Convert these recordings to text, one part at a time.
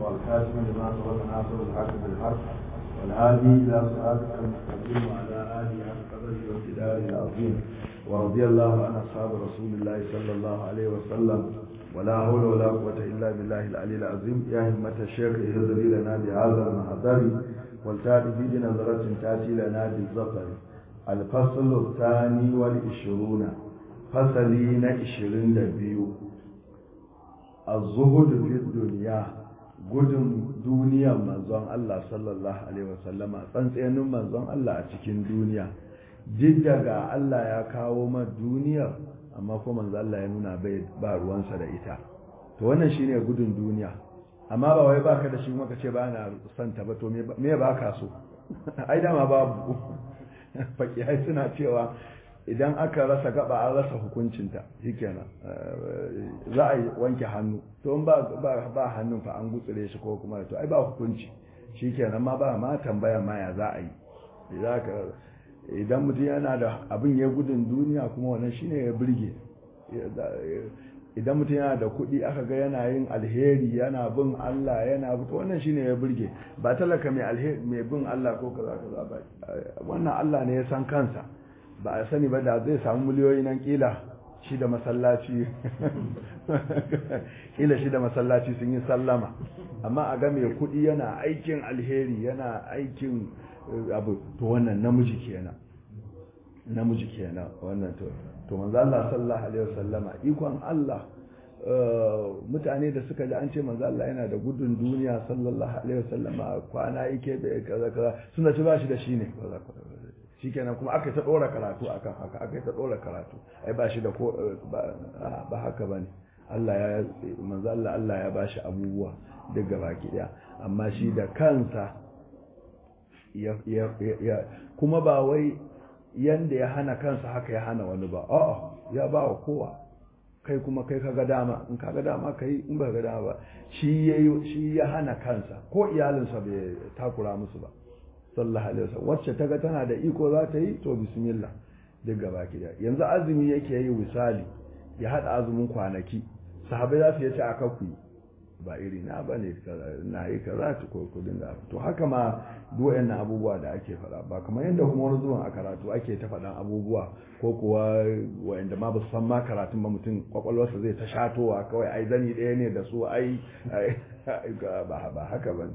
والكاتب لما سبق ناصر الحق بالحق والهادي إلى صراطك المستقيم وعلى آله حق قدره وامتداره العظيم ورضي الله عن أصحاب رسول الله صلى الله عليه وسلم ولا حول ولا قوة إلا بالله العلي العظيم يا همة الشيخ اهدري لنا بهذا المحضر والتالي بنظرة تأتي لنا بالظفر الفصل الثاني والعشرون فصلين عشرين لبيو الزهد في الدنيا gudun duniyar manzon Allah sallallahu alaihi wasallama tsantsenin manzon Allah a cikin duniya duk daga Allah ya kawo ma duniyar amma ko manzon Allah ya nuna bai ba ruwansa da ita to wannan shine gudun duniya amma ba wai baka da shi kuma kace ba na santa ba to me ba ka so ai dama babu fakihai suna cewa idan aka rasa gaba an rasa hukuncinta shikenan za a yi wanke hannu to in ba ba hannun fa an gutsire shi ko kuma to ai ba hukunci shikenan ma ba ma tambaya ma ya za a yi idan mutum yana da abin ya gudun duniya kuma wannan shine ya burge idan mutum yana da kuɗi aka ga yana yin alheri yana bin Allah yana to wannan shine ya burge ba talaka mai alheri mai bin Allah ko kaza kaza ba wannan Allah ne ya san kansa ba a sani ba da zai samu miliyoyi nan kila shi da masallaci kila shi da masallaci sun yi sallama amma a ga mai kuɗi yana aikin alheri yana aikin abu to wannan namiji kenan namiji kenan wannan to to manzo Allah sallallahu alaihi wasallama ikon Allah mutane da suka ji an ce manzo Allah yana da gudun duniya sallallahu alaihi wasallama kwana yake da kaza kaza suna ci bashi da shi ne shikenan kuma aka ta dora karatu akan haka aka ta dora karatu ai ba shi da ko ba haka bane Allah ya manzo Allah Allah ya bashi abubuwa duk baki daya amma shi da kansa ya ya kuma ba wai yanda ya hana kansa haka ya hana wani ba a'a ya ba wa kowa kai kuma kai kaga dama in kaga dama kai in ba ga dama ba shi yayi shi ya hana kansa ko iyalinsa bai takura musu ba sallallahu alaihi wasallam wacce ta ga tana da iko za ta yi to bismillah duk gaba ki da yanzu azumi yake yi misali ya hada azumin kwanaki sahabbai za su yace aka ku ba iri na bane na yi kaza ta ko ku dinga to haka ma duk wayannan abubuwa da ake faɗa ba kamar yadda kuma wani zuwan a karatu ake ta faɗan abubuwa ko kuwa wayanda ma ba su san ma karatun ba mutum kwakwalwarsa zai ta shatowa kawai ai zani ɗaya ne da su ai ba haka bane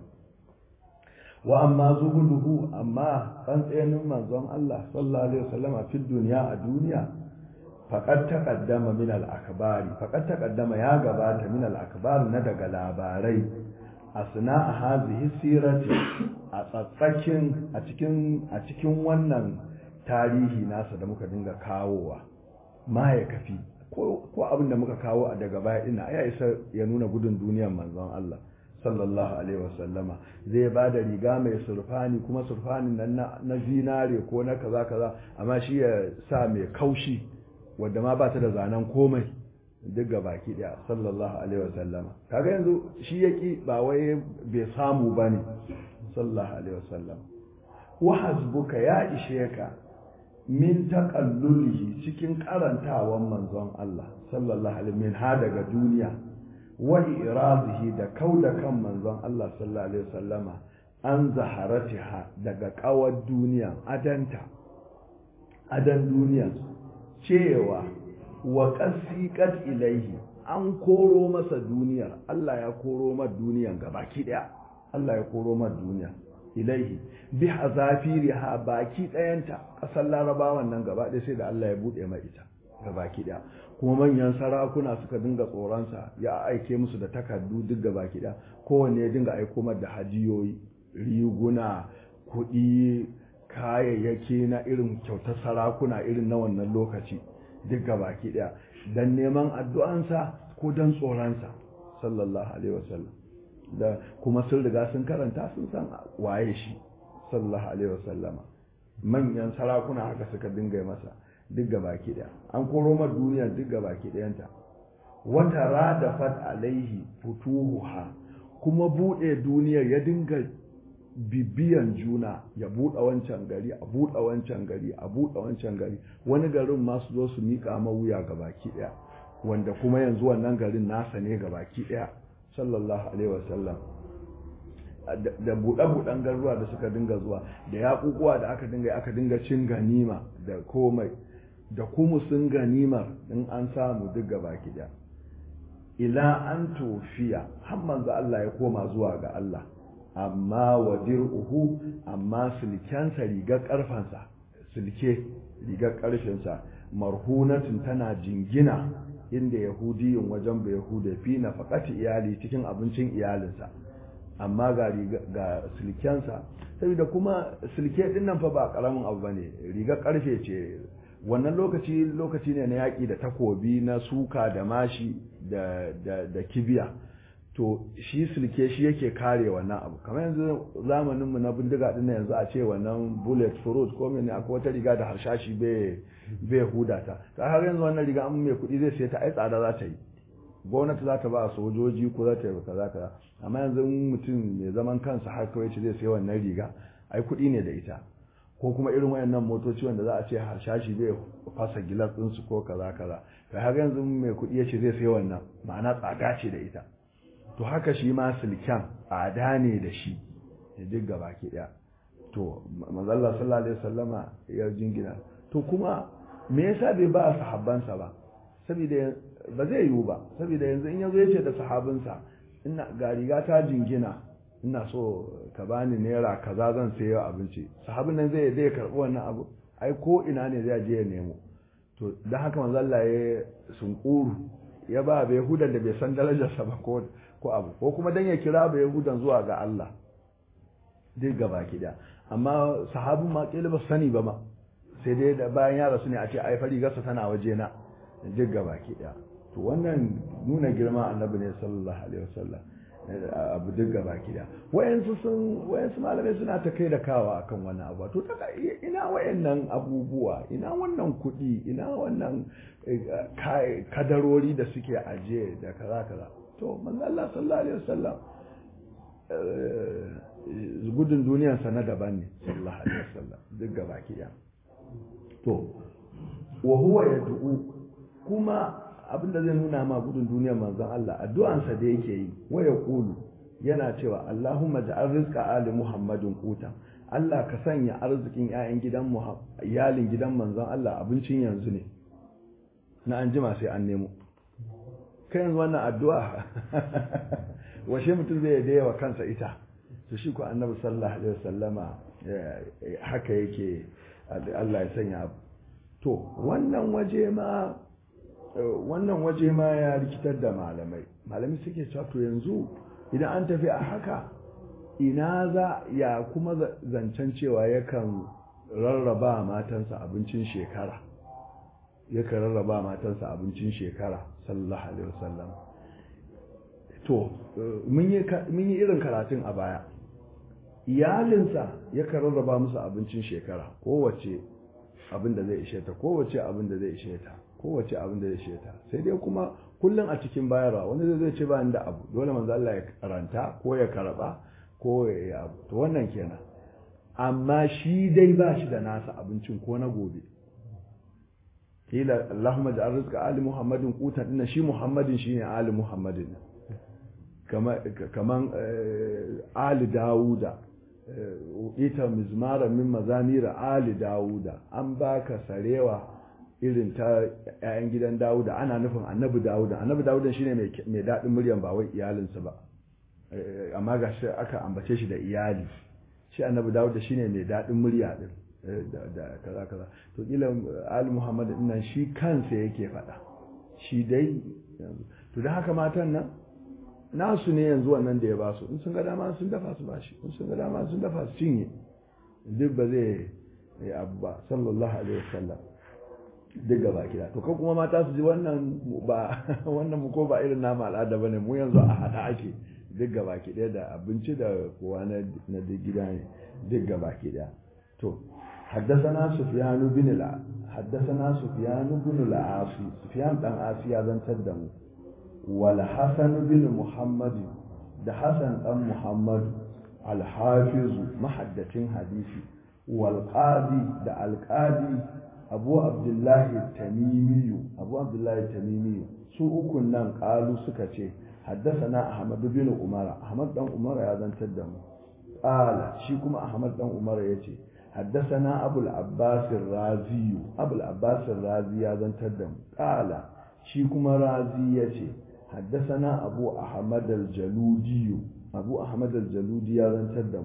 wa amma zuhuduhu amma tsantsenin manzon Allah sallallahu alaihi wasallam a fil duniya a duniya faqad taqaddama min al akbari faqad taqaddama ya gabata min al akbar na daga labarai asna a hazihi sirati a tsatsakin a cikin a cikin wannan tarihi nasa da muka dinga kawowa ma ya kafi ko ko abin da muka kawo a daga baya ina ya isa ya nuna gudun duniyar manzon Allah sallallahu alaihi wasallama zai ba da riga mai surfani kuma surfanin nan na zinare ko na kaza kaza amma shi ya sa mai kaushi wadda ma ba ta da zanen komai duk ga baki daya sallallahu alaihi wasallama kaga yanzu shi yaki ba wai bai samu bane sallallahu alaihi wasallam wa hasbuka ya ishe ka min taqallulihi cikin karantawan manzon Allah sallallahu alaihi min ha daga duniya wa irazihi da kauda kan manzon Allah sallallahu alaihi wasallama an zaharatiha daga kawar duniya adanta adan duniya cewa wa qasiqat ilaihi an koro masa duniyar Allah ya koro ma duniyan gabaki daya Allah ya koro ma duniya ilaihi bi hazafiriha baki dayanta kasar larabawan nan gaba ɗaya sai da Allah ya bude mai ita gabaki daya kuma manyan sarakuna suka dinga tsoronsa ya aike musu da takardu duk gaba kiɗa kowanne ya dinga aiko mar da hadiyoyi riguna kuɗi kayayyaki na irin kyautar sarakuna irin na wannan lokaci duk gaba kiɗa don neman addu'ansa ko don tsoronsa sallallahu alaihi wasallam da kuma sun riga sun karanta sun san waye shi sallallahu alaihi wasallama manyan sarakuna haka suka dinga masa duk baki daya an koro mar duniyar duk baki dayanta wata rada fat alaihi futuhuha kuma bude duniyar ya dinga bibiyan juna ya buɗe wancan gari a buɗe wancan gari a buɗe wancan gari wani garin ma su zo su miƙa mawuya ga baki ɗaya wanda kuma yanzu wannan garin nasa ne ga baki ɗaya sallallahu alaihi wasallam da buɗe-buɗen garuruwa da suka dinga zuwa da yaƙuƙuwa da aka dinga aka dinga cin ganima da komai da kuma sun ganimar in an samu duk gaba ɗaya ila an tofiya har manzo Allah ya koma zuwa ga Allah amma wa dir'uhu amma silkensa rigar karfansa silke rigar karfinsa marhunatun tana jingina inda yahudiyin wajen bai yahuda fi na fakati iyali cikin abincin iyalinsa amma ga ga silkensa saboda kuma silke din nan fa ba karamin abu bane rigar karfe ce wannan lokaci lokaci ne na yaƙi da takobi na suka da mashi da, da, da kibiya to shi silke shi yake kare wannan abu kamar yanzu zamaninmu na bindiga din yanzu a ce wannan bullet fruit ko mene akwai wata riga da harshashi bai huda ta ta har yanzu wannan riga an mai kuɗi zai sai ta ai tsada za ta yi gwamnati za ta ba sojoji ko za ta yi kaza kaza amma yanzu mutum mai zaman kansa har kawai ce zai sai wannan riga ai kuɗi ne da ita ko kuma irin wayannan motoci wanda za a ce harshashi bai fasa gilas ɗinsu ko kaza kaza kai har yanzu mai kuɗi ya ce zai sai wannan ma'ana tsada ce da ita to haka shi ma silken tsada ne da shi ya duk gaba ke ɗaya to manzalla sallallahu alaihi wasallama ya jingina to kuma me yasa bai ba sahabbansa ba saboda ba zai yiwu ba saboda yanzu in yazo yace da sahabinsa ina ga riga ta jingina ina so ka bani naira kaza zan sayo abinci sahabin nan zai zai karbi wannan abu ai ko ina ne zai je ya nemo to dan haka manzo Allah ya sunkuru ya ba bai hudan da bai san darajarsa ba ko ko abu ko kuma dan ya kira bai hudan zuwa ga Allah duk gaba kida amma sahabin ma kila ba sani ba ma sai dai da bayan ya rasu ne a ce ai fari gasa tana waje na duk gaba kida to wannan nuna girma annabi ne sallallahu alaihi wasallam abu duk gaba kida wayansu sun wayansu malamai suna ta kai da kawa akan wannan abu to ta ina wayannan abubuwa ina wannan kuɗi ina wannan kadarori da suke aje da kaza kaza to manzo Allah sallallahu alaihi wasallam gudun duniyarsa na daban ne sallallahu alaihi wasallam duk gaba kida to wa huwa yad'u kuma abinda zai nuna ma gudun duniyar manzon Allah addu'ansa da yake yi waya kulu yana cewa Allahumma ja'al rizqa ali Muhammadin quta Allah ka sanya arzikin ƴaƴan gidan iyalin gidan manzon Allah abincin yanzu ne na an jima sai an nemo kai yanzu wannan addu'a washe mutum zai da wa kansa ita to shi ko annabi sallallahu alaihi wasallama haka yake Allah ya sanya to wannan waje ma wannan waje ma ya rikitar da malamai malamai suke cewa to yanzu idan an tafi a haka ina za ya kuma zancen cewa yakan rarraba matansa abincin shekara yakan rarraba matansa abincin shekara sallallahu alaihi wasallam to mun yi irin karatun a baya iyalinsa yakan rarraba musu abincin shekara kowace abin da zai ishe ta kowace abin da zai ishe ta kowace abin da zai ishe ta sai dai kuma kullum a cikin bayarwa wani zai ce ba da abu dole manzo Allah ya karanta ko ya karaba ko ya yi abu to wannan kenan amma shi dai ba shi da nasa abincin ko na gobe kila Allahumma ja'al rizqa ali Muhammadin qutan dinna shi Muhammadin shine ali Muhammadin kaman ali Dawuda ita mizmara min mazamira ali Dawuda an baka sarewa irin ta 'ya'yan gidan Dawuda ana nufin annabi Dawuda annabi Dawuda shine mai daɗin muryan ba wai iyalinsa ba amma ga shi aka ambace shi da iyali shi annabi Dawuda shine mai daɗin murya din da kaza kaza to kila Ali Muhammad din nan shi kansa yake faɗa shi dai to dan haka matan nan nasu ne yanzu wannan da ya ba su in sun ga dama sun dafa su bashi in sun ga dama sun dafa su cinye duk ba zai yi abu ba sallallahu alaihi wasallam duk gaba kida to kan kuma mata su ji wannan ba wannan mu ko ba irin nama al'ada bane mu yanzu a hada ake duk gaba kida da abinci da kowa na na gida ne duk gaba kida to حدثنا سفيان بن الع حدثنا سفيان بن العاصي سفيان بن عاصي يا زن تدم والحسن بن محمد ده حسن بن محمد الحافظ محدث حديثي والقاضي ده القاضي abu abdullahi tamimiyu abu abdullahi tamimiyu su ukun nan kalu suka ce حدثنا أحمد بن عمر أحمد بن عمر يا ذن تدم قال شيكم أحمد بن عمر يتي حدثنا أبو العباس الرازي أبو العباس الرازي يا ذن تدم قال شيكم رازي يتي حدثنا أبو أحمد الجلودي أبو أحمد الجلودي يا ذن تدم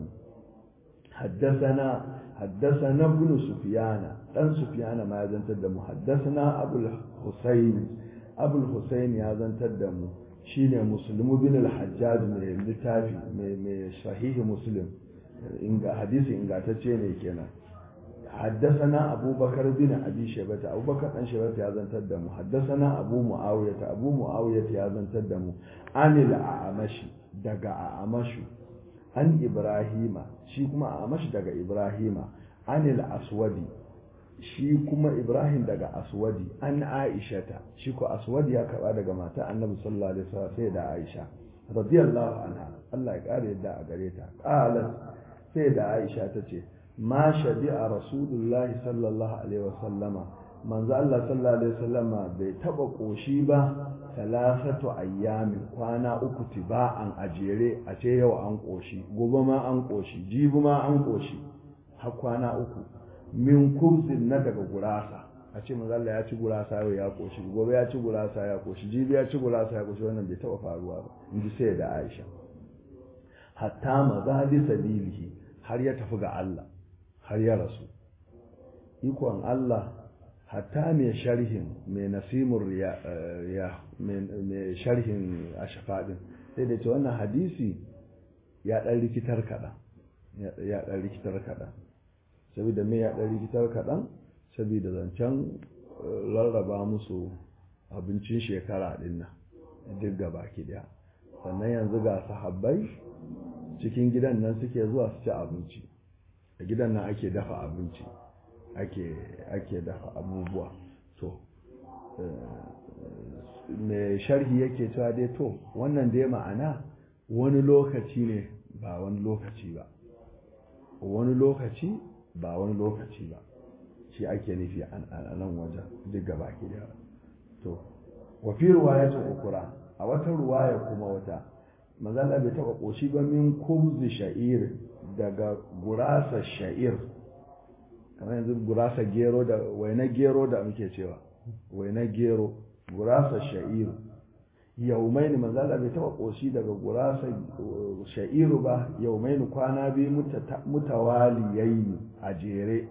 حدثنا حدثنا ابن سفيان دان سفيان ما يزن تدم حدثنا أبو الحسين أبو الحسين يا ذن تدم shine muslimu bin al-hajjaj mai littafi mai sahihi muslim inga hadisi ingantacce ne kenan حدثنا أبو بكر بن أبي شيبة أبو بكر بن شيبة يا زن تدم حدثنا أبو معاوية أبو معاوية يا زن تدم عن الأعمش دقا أعمش عن إبراهيم شي كما أعمش دقا إبراهيم عن الأسود shi kuma Ibrahim daga Aswadi an Aishata shi ko Aswadi ya karba daga mata Annabi sallallahu alaihi wasallam sai da Aisha radiyallahu anha Allah ya kare yadda a gare ta qalat sai da Aisha ta ce ma shabi'a rasulullahi sallallahu alaihi wasallama manzo Allah sallallahu alaihi wasallama bai taba koshi ba salasatu ayyamin kwana uku tiba'an ajere a ce yau an koshi gobe ma an koshi jibi ma an koshi har kwana uku min kubzin na daga gurasa a ce manzalla ya ci gurasa yau ya koshi gobe ya ci gurasa ya koshi jibi ya ci gurasa ya koshi wannan bai taba faruwa ba in ji sai da aisha hatta mazali sabilihi har ya tafi ga Allah har ya rasu ikon Allah hatta mai sharhin mai nasimur ya mai sharhin ashfadin sai da ce wannan hadisi ya dan rikitar kaɗan ya dan rikitar kaɗan saboda me ya ɗan rikitar kaɗan saboda zancen rarraba musu abincin shekara ɗin nan duk gaba ki ɗaya sannan yanzu ga sahabbai cikin gidan nan suke zuwa su ci abinci a gidan nan ake dafa abinci ake ake dafa abubuwa to mai sharhi yake cewa dai to wannan dai ma'ana wani lokaci ne ba wani lokaci ba wani lokaci ba wani lokaci ba shi ake nufi a nan wajen duk gaba ke da to wafi ruwayatin ukura a wata ruwaya kuma wata mazala bai taba koshi ba min kubzi sha'ir daga gurasa sha'ir kamar yanzu gurasa gero da waina gero da muke cewa waina gero gurasa sha'ir yaumaini manzala bai taba koshi daga gurasa sha'iru ba yaumaini kwana biyu mutawaliyayi a jere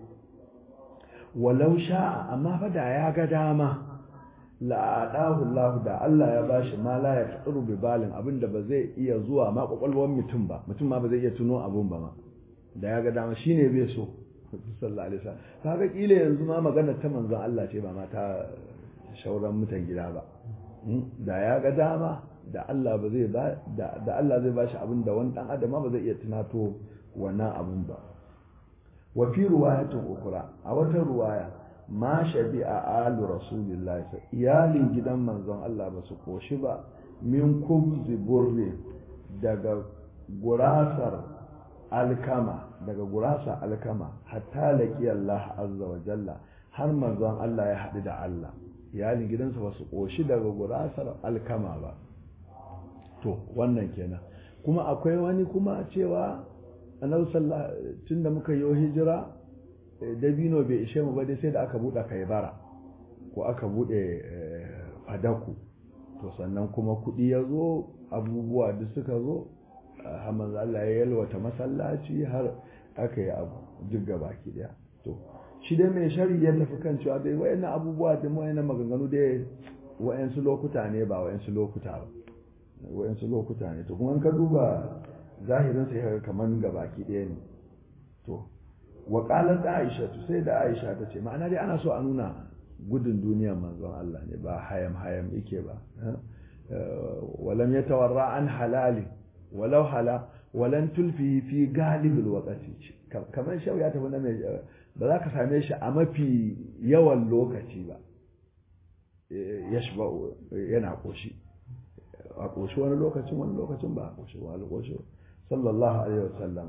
walau sha'a amma fa da ya ga dama la'adahu Allah da Allah ya bashi ma la ya tsuru bi balin abinda ba zai iya zuwa ma kwakwalwar mutum ba mutum ma ba zai iya tuno abun ba ma da ya ga dama shine bai so sallallahu alaihi wasallam kaga kila yanzu ma magana ta manzon Allah ce ba ma ta shauran mutan gida ba da ya ga dama da Allah ba zai ba da Allah zai bashi abin da wani dan adam ba zai iya tunato wannan abun ba wa fi riwayatin ukura a wata ruwaya ma shabi'a alu rasulillahi iyalin gidan manzon Allah ba su koshi ba min kubzi burri daga gurasar alkama daga gurasa alkama hatta laqi Allah azza wa jalla har manzon Allah ya haɗu da Allah iyalin gidansa ba su ƙoshi daga gurasar alkama ba to wannan kenan kuma akwai wani kuma cewa annabi sallallahu tun da muka yi hijira dabino bai ishe mu ba dai sai da aka buɗe kaibara ko aka buɗe fadaku to sannan kuma kuɗi ya zo abubuwa duk suka zo hamman Allah ya yalwata masallaci har aka yi abu duk gaba ki daya to shi dai mai shari ya tafi kan cewa dai wayannan abubuwa da wayannan maganganu dai wayansu lokuta ne ba wayansu lokuta ba wayansu lokuta ne to kuma in ka duba zahirin sai kaga kaman gabaki ɗaya ne to wa qalat aisha to sai da aisha ta ce ma'ana dai ana so a nuna gudun duniya manzon Allah ne ba hayam hayam yake ba walam yatawarra an halali walau hala walan tulfi fi galibil waqti kamar shau ya tafi na mai ba za ka same shi a mafi yawan lokaci ba ya shi yana ƙoshi a ƙoshi wani lokacin wani lokacin ba a ƙoshi wani ƙoshi sallallahu alaihi wasallam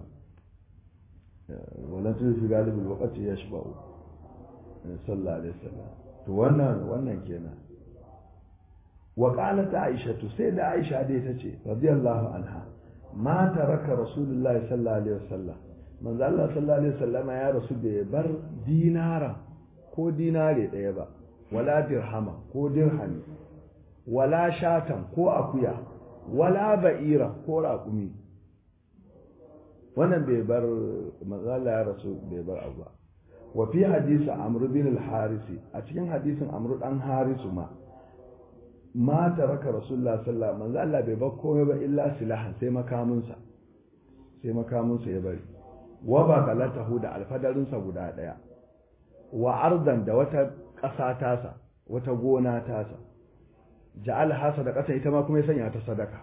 wannan tun fi galibin lokaci ya shi ba'u sallallahu alaihi wasallam to wannan wannan kenan wa qalat aisha to sai da aisha dai tace radiyallahu anha ma taraka rasulullahi sallallahu alaihi wasallam manzo Allah sallallahu alaihi wasallama ya rasu bai bar dinara ko dinare daya ba wala dirhama ko dirhami wala shatan ko akuya wala ba'ira ko raƙumi wannan bai bar manzo Allah ya rasu bai bar abu ba wa fi hadisi amr bin al-harisi a cikin hadisin amr dan harisu ma ma taraka rasulullah sallallahu alaihi manzo Allah bai bar komai ba illa silahan sai makaminsa sai makaminsa ya bari wa ba galatahu da alfadarinsa guda daya wa ardan da wata ƙasa tasa wata gona tasa ja'al hasa da ƙasa ita ma kuma ya sanya ta sadaka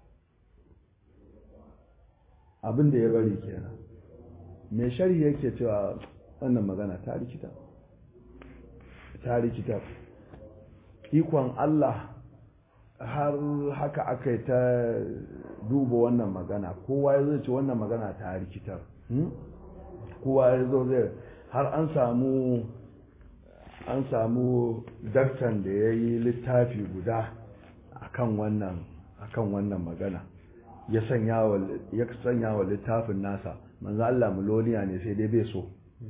abin da ya bari kenan mai sharhi yake cewa wannan magana ta rikita ta rikita ikon Allah har haka aka yi ta duba wannan magana kowa ya zai ce wannan magana ta rikitar kowa ya zo zai har an samu an samu daktan da ya yi littafi guda akan wannan akan wannan magana ya sanya wa ya sanya wa littafin nasa manzo Allah muloniya ne sai dai bai so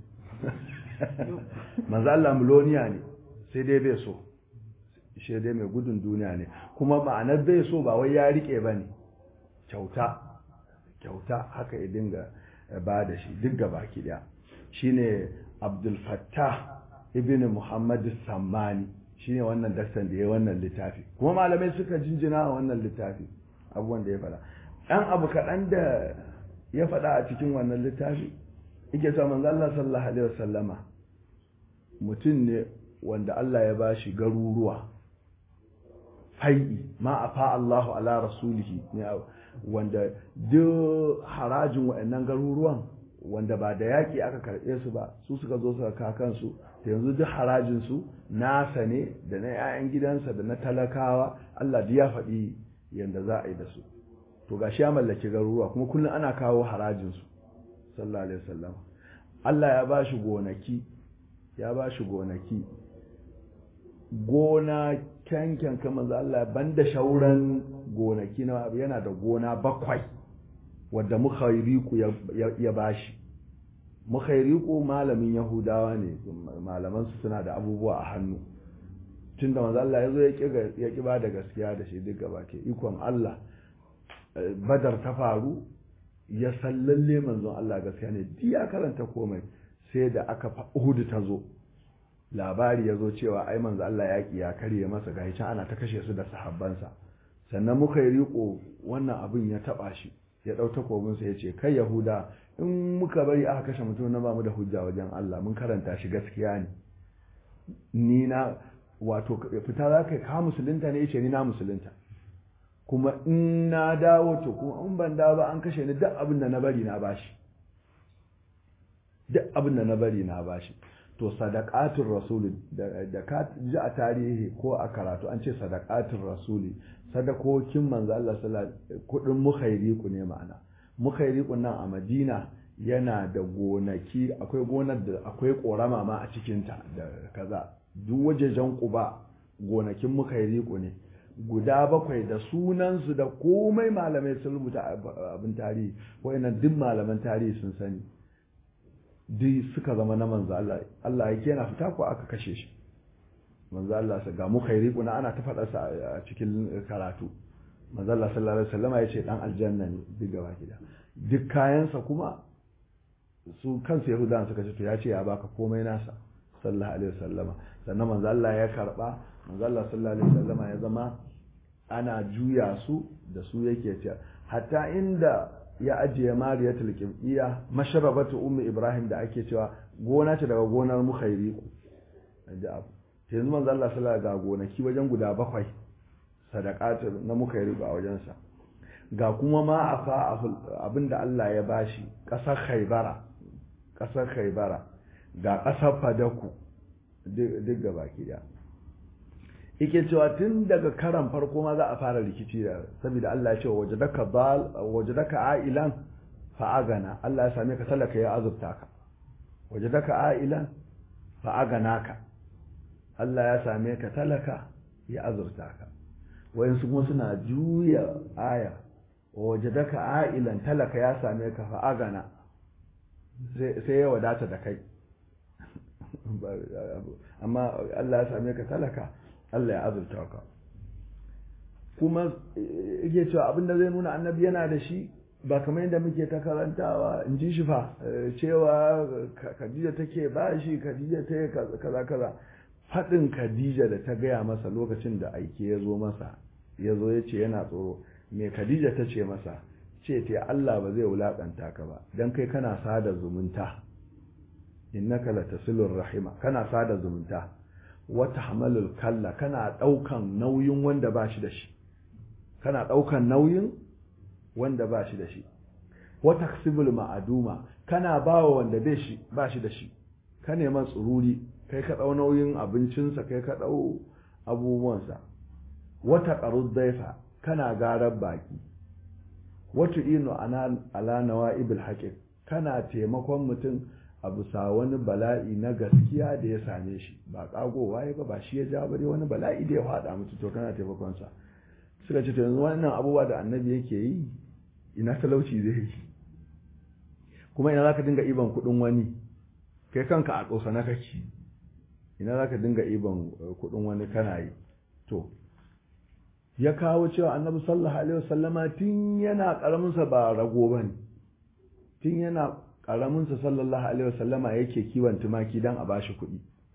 manzo Allah muloniya ne sai dai bai so shi dai mai gudun duniya ne kuma ma'anar bai so ba wai ya rike bane kyauta kyauta haka ya dinga ba da shi duk gaba ki daya shine Abdul Fattah ibn Muhammad Sammani shine wannan daktan da ya wannan littafi kuma malamai suka jinjina a wannan littafi abubuwan da ya faɗa ɗan abu kaɗan da ya faɗa a cikin wannan littafi yake sa manzo Allah sallallahu alaihi wasallama mutum ne wanda Allah ya bashi garuruwa fai'i ma afa Allahu ala rasulihi ne wanda duk harajin waɗannan garuruwan wanda ba da yaƙi aka karɓe su ba su suka zo suka kakansu da yanzu duk harajinsu nasa ne da na 'ya'yan gidansa da na talakawa Allah ya faɗi yadda za a yi da su to ga shi ya mallaki garuruwa kuma kullum ana kawo harajinsu sallallahu alaihi wasallam Allah ya ba shi gonaki ya ba shi gonaki gona kyankyan kamar Allah banda shauran gonaki na yana da gona bakwai wadda mukhairiku ya bashi mukhairiku malamin yahudawa ne malaman su suna da abubuwa a hannu tun da manzo Allah ya zo ya ki ba da gaskiya da shi duk gaba ke ikon Allah badar ta faru ya san lalle manzon Allah gaskiya ne duk ya karanta komai sai da aka Uhud ta zo labari ya zo cewa ai manzo Allah ya ki ya karye masa gashi can ana ta kashe su da sahabbansa sannan mukhairiku wannan abin ya taba shi ya ɗau takobinsa ya ce kai yahuda in muka bari aka kashe mutum na ba mu da hujja wajen Allah mun karanta shi gaskiya ne ni na wato fita za ka ka musulunta ne yace ni na musulunta kuma in na dawo to kuma in ban dawo ba an kashe ni duk abin da na bari na bashi duk abin da na bari na bashi to sadaqatul rasul da ka ji a tarihi ko a karatu an ce sadaqatul rasuli sadakokin manzo Allah sallallahu kudin mukhairiku ne ma'ana mukhairiku nan a Madina yana da gonaki akwai gonar da akwai korama ma a cikin ta da kaza duk wajejen Quba gonakin mukhairiku ne guda bakwai da sunan su da komai malamai sun rubuta abin tarihi wayannan duk malaman tarihi sun sani duk suka zama na manzo Allah Allah yake yana fita ko aka kashe shi manzo Allah sa ga mukhairiqu na ana ta faɗa sa a cikin karatu manzo Allah sallallahu alaihi wasallam ya ce dan aljanna ne duk gaba gida duk kayansa kuma su kansu yahudan suka ce to ya ce ya baka komai nasa sallallahu alaihi wasallam sannan manzo Allah ya karba manzo Allah sallallahu alaihi wasallam ya zama ana juya su da su yake ce hatta inda ya ajiye mariyatul qibtiyya masharabatu ummi ibrahim da ake cewa gona ce daga gonar mukhairiqu da abu yanzu manzo Allah sallallahu ga gonaki wajen guda bakwai sadaqatu na muka yi riba a wajensa ga kuma ma afa abinda Allah ya bashi kasar Khaybara kasar Khaybara ga kasar Fadaku duk ga baki da yake cewa tun daga karan farko ma za a fara rikici da saboda Allah ya ce wajadaka bal wajadaka ailan fa agana Allah ya same ka talaka ya azurta ka wajadaka ailan fa aganaka Allah ya same ka talaka ya azurta ka wayansu kuma suna juya aya waje daka ailan talaka ya same ka fa agana sai ya wadata da kai amma Allah ya same ka talaka Allah ya azurta ka kuma yake cewa abin da zai nuna annabi yana da shi ba kamar yadda muke ta karantawa in ji shi fa cewa Khadija take ba shi Khadija ta kaza kaza faɗin Khadija da ta gaya masa lokacin da aike ya zo masa ya zo ya ce yana tsoro me Khadija ta ce masa ce ta Allah ba zai wulakanta ka ba dan kai kana sada zumunta innaka latasilur rahima kana sada zumunta wa tahmalul kalla kana daukan nauyin wanda ba shi da shi kana daukan nauyin wanda ba shi da shi wa taksibul ma'aduma kana bawa wanda bai shi ba shi da shi ka neman tsururi kai ka dau nauyin abincinsa kai ka dau abubuwansa wa taqarud daifa kana garar baki watu inu ala nawa'ibul haqiq kana taimakon mutum a bisa wani bala'i na gaskiya da ya same shi ba kagowa ya ba ba shi ya ja bare wani bala'i da ya faɗa mutu to kana taimakon sa suka ce to yanzu wannan abubuwa da annabi yake yi ina talauci zai yi kuma ina zaka dinga iban kuɗin wani kai kanka a tsosa na kake ina zaka dinga iban kuɗin wani kana yi to ya kawo cewa annabi sallallahu alaihi wasallama tun yana karamin sa ba rago bane tun yana karamin sa sallallahu alaihi wasallama yake kiwon tumaki dan a bashi kuɗi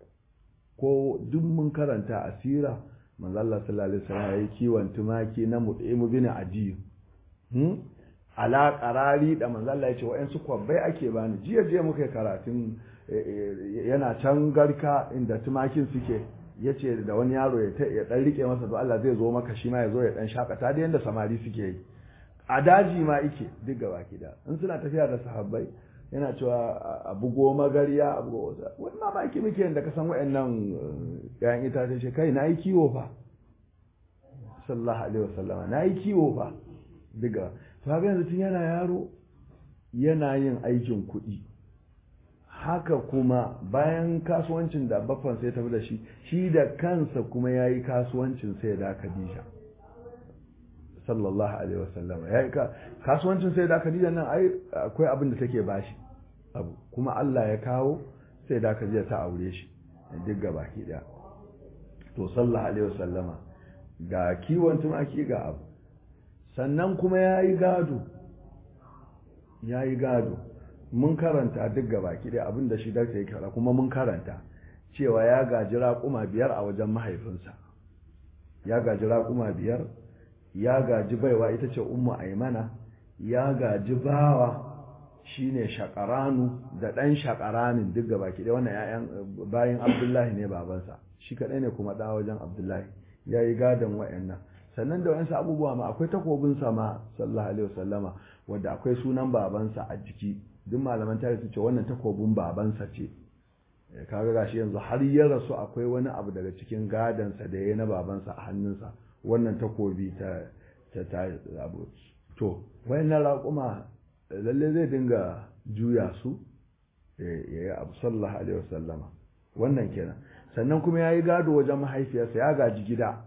ko duk mun karanta asira manzo Allah sallallahu alaihi wasallam yayi kiwon tumaki na Mut'im bin Adi hmm ala qarari da manzo Allah ya ce wa'ansu kwabbai ake bani jiya jiya muka karatun yana can garka inda tumakin suke yace da wani yaro ya dan rike masa to Allah zai zo maka shi ma ya zo ya dan shakata da yanda samari suke yi a daji ma ike duk gaba da in suna tafiya da sahabbai yana cewa a bugo magariya a bugo wasa wani mamaki muke yadda ka san wa'annan yayan itace ce kai na yi kiwo fa sallallahu alaihi wasallama na yi kiwo fa diga to haka yanzu tun yana yaro yana yin aikin kuɗi haka kuma bayan kasuwancin da baffan sai tafi da shi shi da kansa kuma ya yi kasuwancin sai da Khadija sallallahu alaihi wasallam ya yi kasuwancin sai da Khadija nan ai akwai abin da take bashi abu kuma Allah ya kawo sai da Khadija ta aure shi duk gaba ki daya to sallallahu alaihi wasallama ga kiwon tumaki ga abu sannan kuma ya yi gado ya yi gado mun karanta duk gaba ki daya abin da shi da yake kara kuma mun karanta cewa ya gaji raƙuma biyar a wajen mahaifinsa ya gaji raƙuma biyar ya gaji baiwa ita ce ummu aimana ya gaji bawa shine shakaranu da ɗan shakaranin duk gaba ki wannan ƴaƴan bayan abdullahi ne babansa shi kaɗai ne kuma ɗa wajen abdullahi ya yi gadon wa'annan sannan da wayansu abubuwa ma akwai takobin sama sallallahu alaihi wasallama wanda akwai sunan babansa a jiki duk malaman tarihi su ce wannan takobin babansa ce kaga gashi yanzu har ya rasu akwai wani abu daga cikin gadansa da ya na babansa a hannunsa wannan takobi ta ta ta abu to wayannan raƙuma lalle zai dinga juya su ya yi abu sallallahu alaihi wasallama wannan kenan sannan kuma ya yi gado wajen mahaifiyarsa ya gaji gida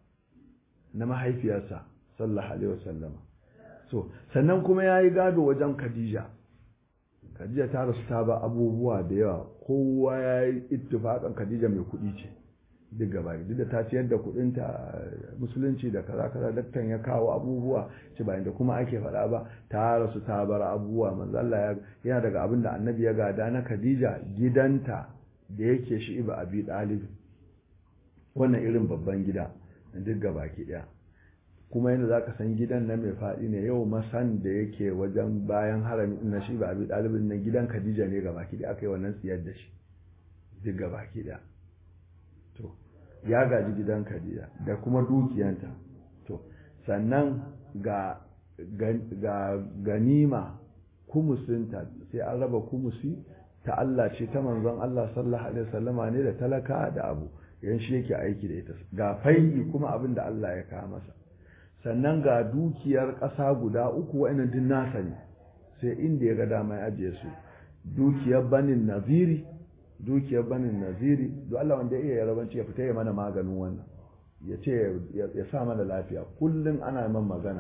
na mahaifiyarsa sallallahu alaihi wasallama so sannan kuma ya yi gado wajen khadija khadija ta rasu ta ba abubuwa da yawa kowa ya yi ittifaƙan khadija mai kuɗi ce duk gaba duk da ta ciyar da kuɗinta musulunci da kaza kaza daktan ya kawo abubuwa ce bayan da kuma ake faɗa ba ta rasu ta bar abubuwa manzo Allah yana daga abin da annabi ya gada na khadija gidanta da yake shi iba abi dalib wannan irin babban gida duk gaba ki daya kuma yadda za ka san gidan na mai faɗi ne yau masan da yake wajen bayan harami na shi ba abi ɗalibin na gidan khadija ne ga baki da aka yi wannan siyar da shi duk ga baki da to ya gaji gidan khadija da kuma dukiyanta to sannan ga ga ganima kumusinta sai an raba kumusi ta Allah ce ta manzon Allah sallallahu alaihi wasallama ne da talaka da abu yan shi yake aiki da ita ga fai'i kuma abin da Allah ya kawo masa sannan ga dukiyar ƙasa guda uku wa'annan din nasa ne sai inda ya ga dama ya ajiye su dukiyar banin naziri dukiyar banin naziri duk Allah wanda iya yarabanci ya fita ya mana maganin wannan ya ce ya sa mana lafiya kullum ana man magana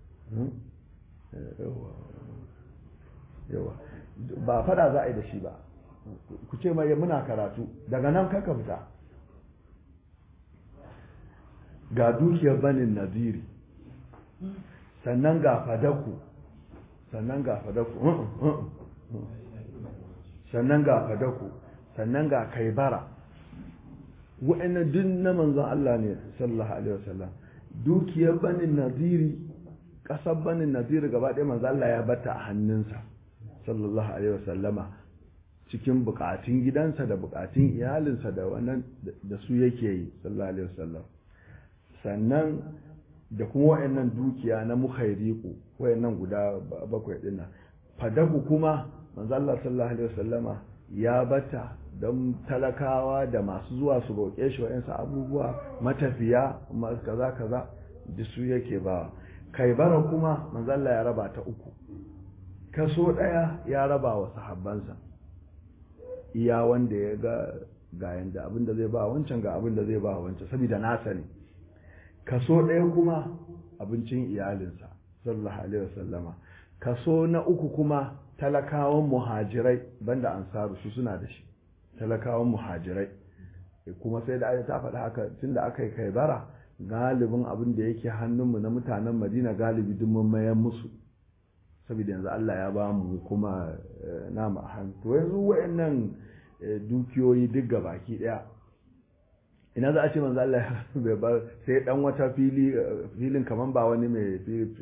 yawa ba fada za a yi da shi ba ku ce mai muna karatu daga nan kaka fita ga dukiyar banin naziri sannan ga fadaku sannan ga fadaku sannan ga fadaku sannan ga kaibara wa'annan duk na manzon Allah ne sallallahu alaihi wasallam dukiyar banin naziri kasar banin naziri gaba ɗaya manzon Allah ya bata a hannunsa sallallahu alaihi wasallama cikin bukatun gidansa da bukatun iyalinsa da wannan da su yake yi sallallahu alaihi wasallam sannan da kuma wayannan dukiya na mukhairiku wayannan guda bakwai din nan fadaku kuma manzo Allah sallallahu alaihi wasallama ya bata don talakawa da masu zuwa su roƙe shi wayansu abubuwa matafiya kaza kaza da su yake ba kai bara kuma manzo Allah ya raba ta uku kaso daya ya raba wa sahabbansa iya wanda ya ga ga yanda abinda zai ba wancan ga abinda zai ba wancan saboda nasa ne kaso ɗaya kuma abincin iyalinsa sallallahu alaihi wasallama kaso na uku kuma talakawan muhajirai banda ansaru su suna da shi talakawan muhajirai kuma sai da ta faɗa haka tunda aka yi kai bara galibin abin da yake hannunmu na mutanen madina galibi duk mun mayan musu saboda yanzu Allah ya ba mu kuma namu a hannu to yanzu wayannan dukiyoyi duk gabaki daya ina za a ce manzo Allah bai bar sai dan wata fili filin kaman ba wani mai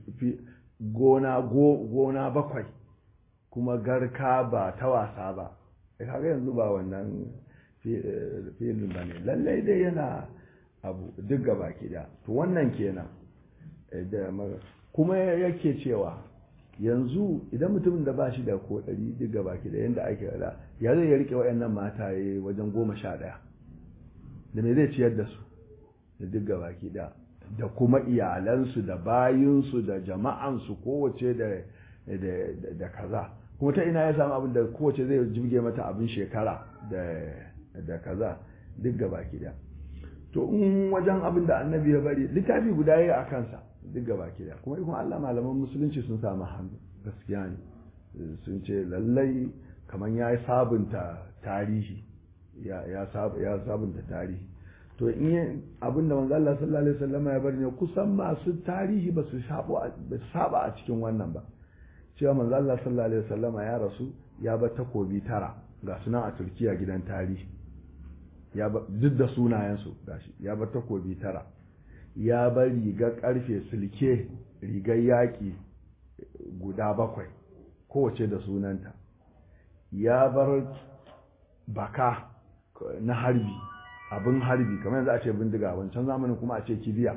gona gona bakwai kuma garka ba ta wasa ba kaga yanzu ba wannan filin ba ne lallai dai yana abu duk gabaki daya to wannan kenan da kuma yake cewa yanzu idan mutumin da ba shi da ko ɗari duk gabaki da yadda ake rada ya zai ya rike waɗannan mataye wajen goma sha ɗaya da me zai ciyar da su da duk gabaki da da kuma iyalansu da bayinsu da jama'ansu kowace da da kaza kuma ta ina ya samu abin da kowace zai jibge mata abin shekara da kaza duk gabaki da to in wajen abin da annabi ya bari littafi guda ya a kansa duk gaba da kuma ikon Allah malaman musulunci sun samu hannu gaskiya ne sun ce lallai kamar ya sabunta tarihi ya sabunta tarihi to in abin da manzo Allah sallallahu alaihi wasallam ya bari ne kusan masu tarihi ba su saba a cikin wannan ba cewa manzo Allah sallallahu alaihi wasallam ya rasu ya bar takobi tara ga sunan a Turkiya gidan tarihi ya duk da sunayensu gashi ya bar takobi tara ya bar rigar karfe silke rigar yaƙi guda bakwai kowace da sunanta ya bar baka na harbi abin harbi kamar yanzu a ce bindiga wancan zamanin kuma a ce kibiya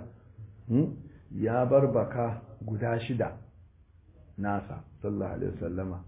ya bar baka guda shida nasa sallallahu alaihi wasallama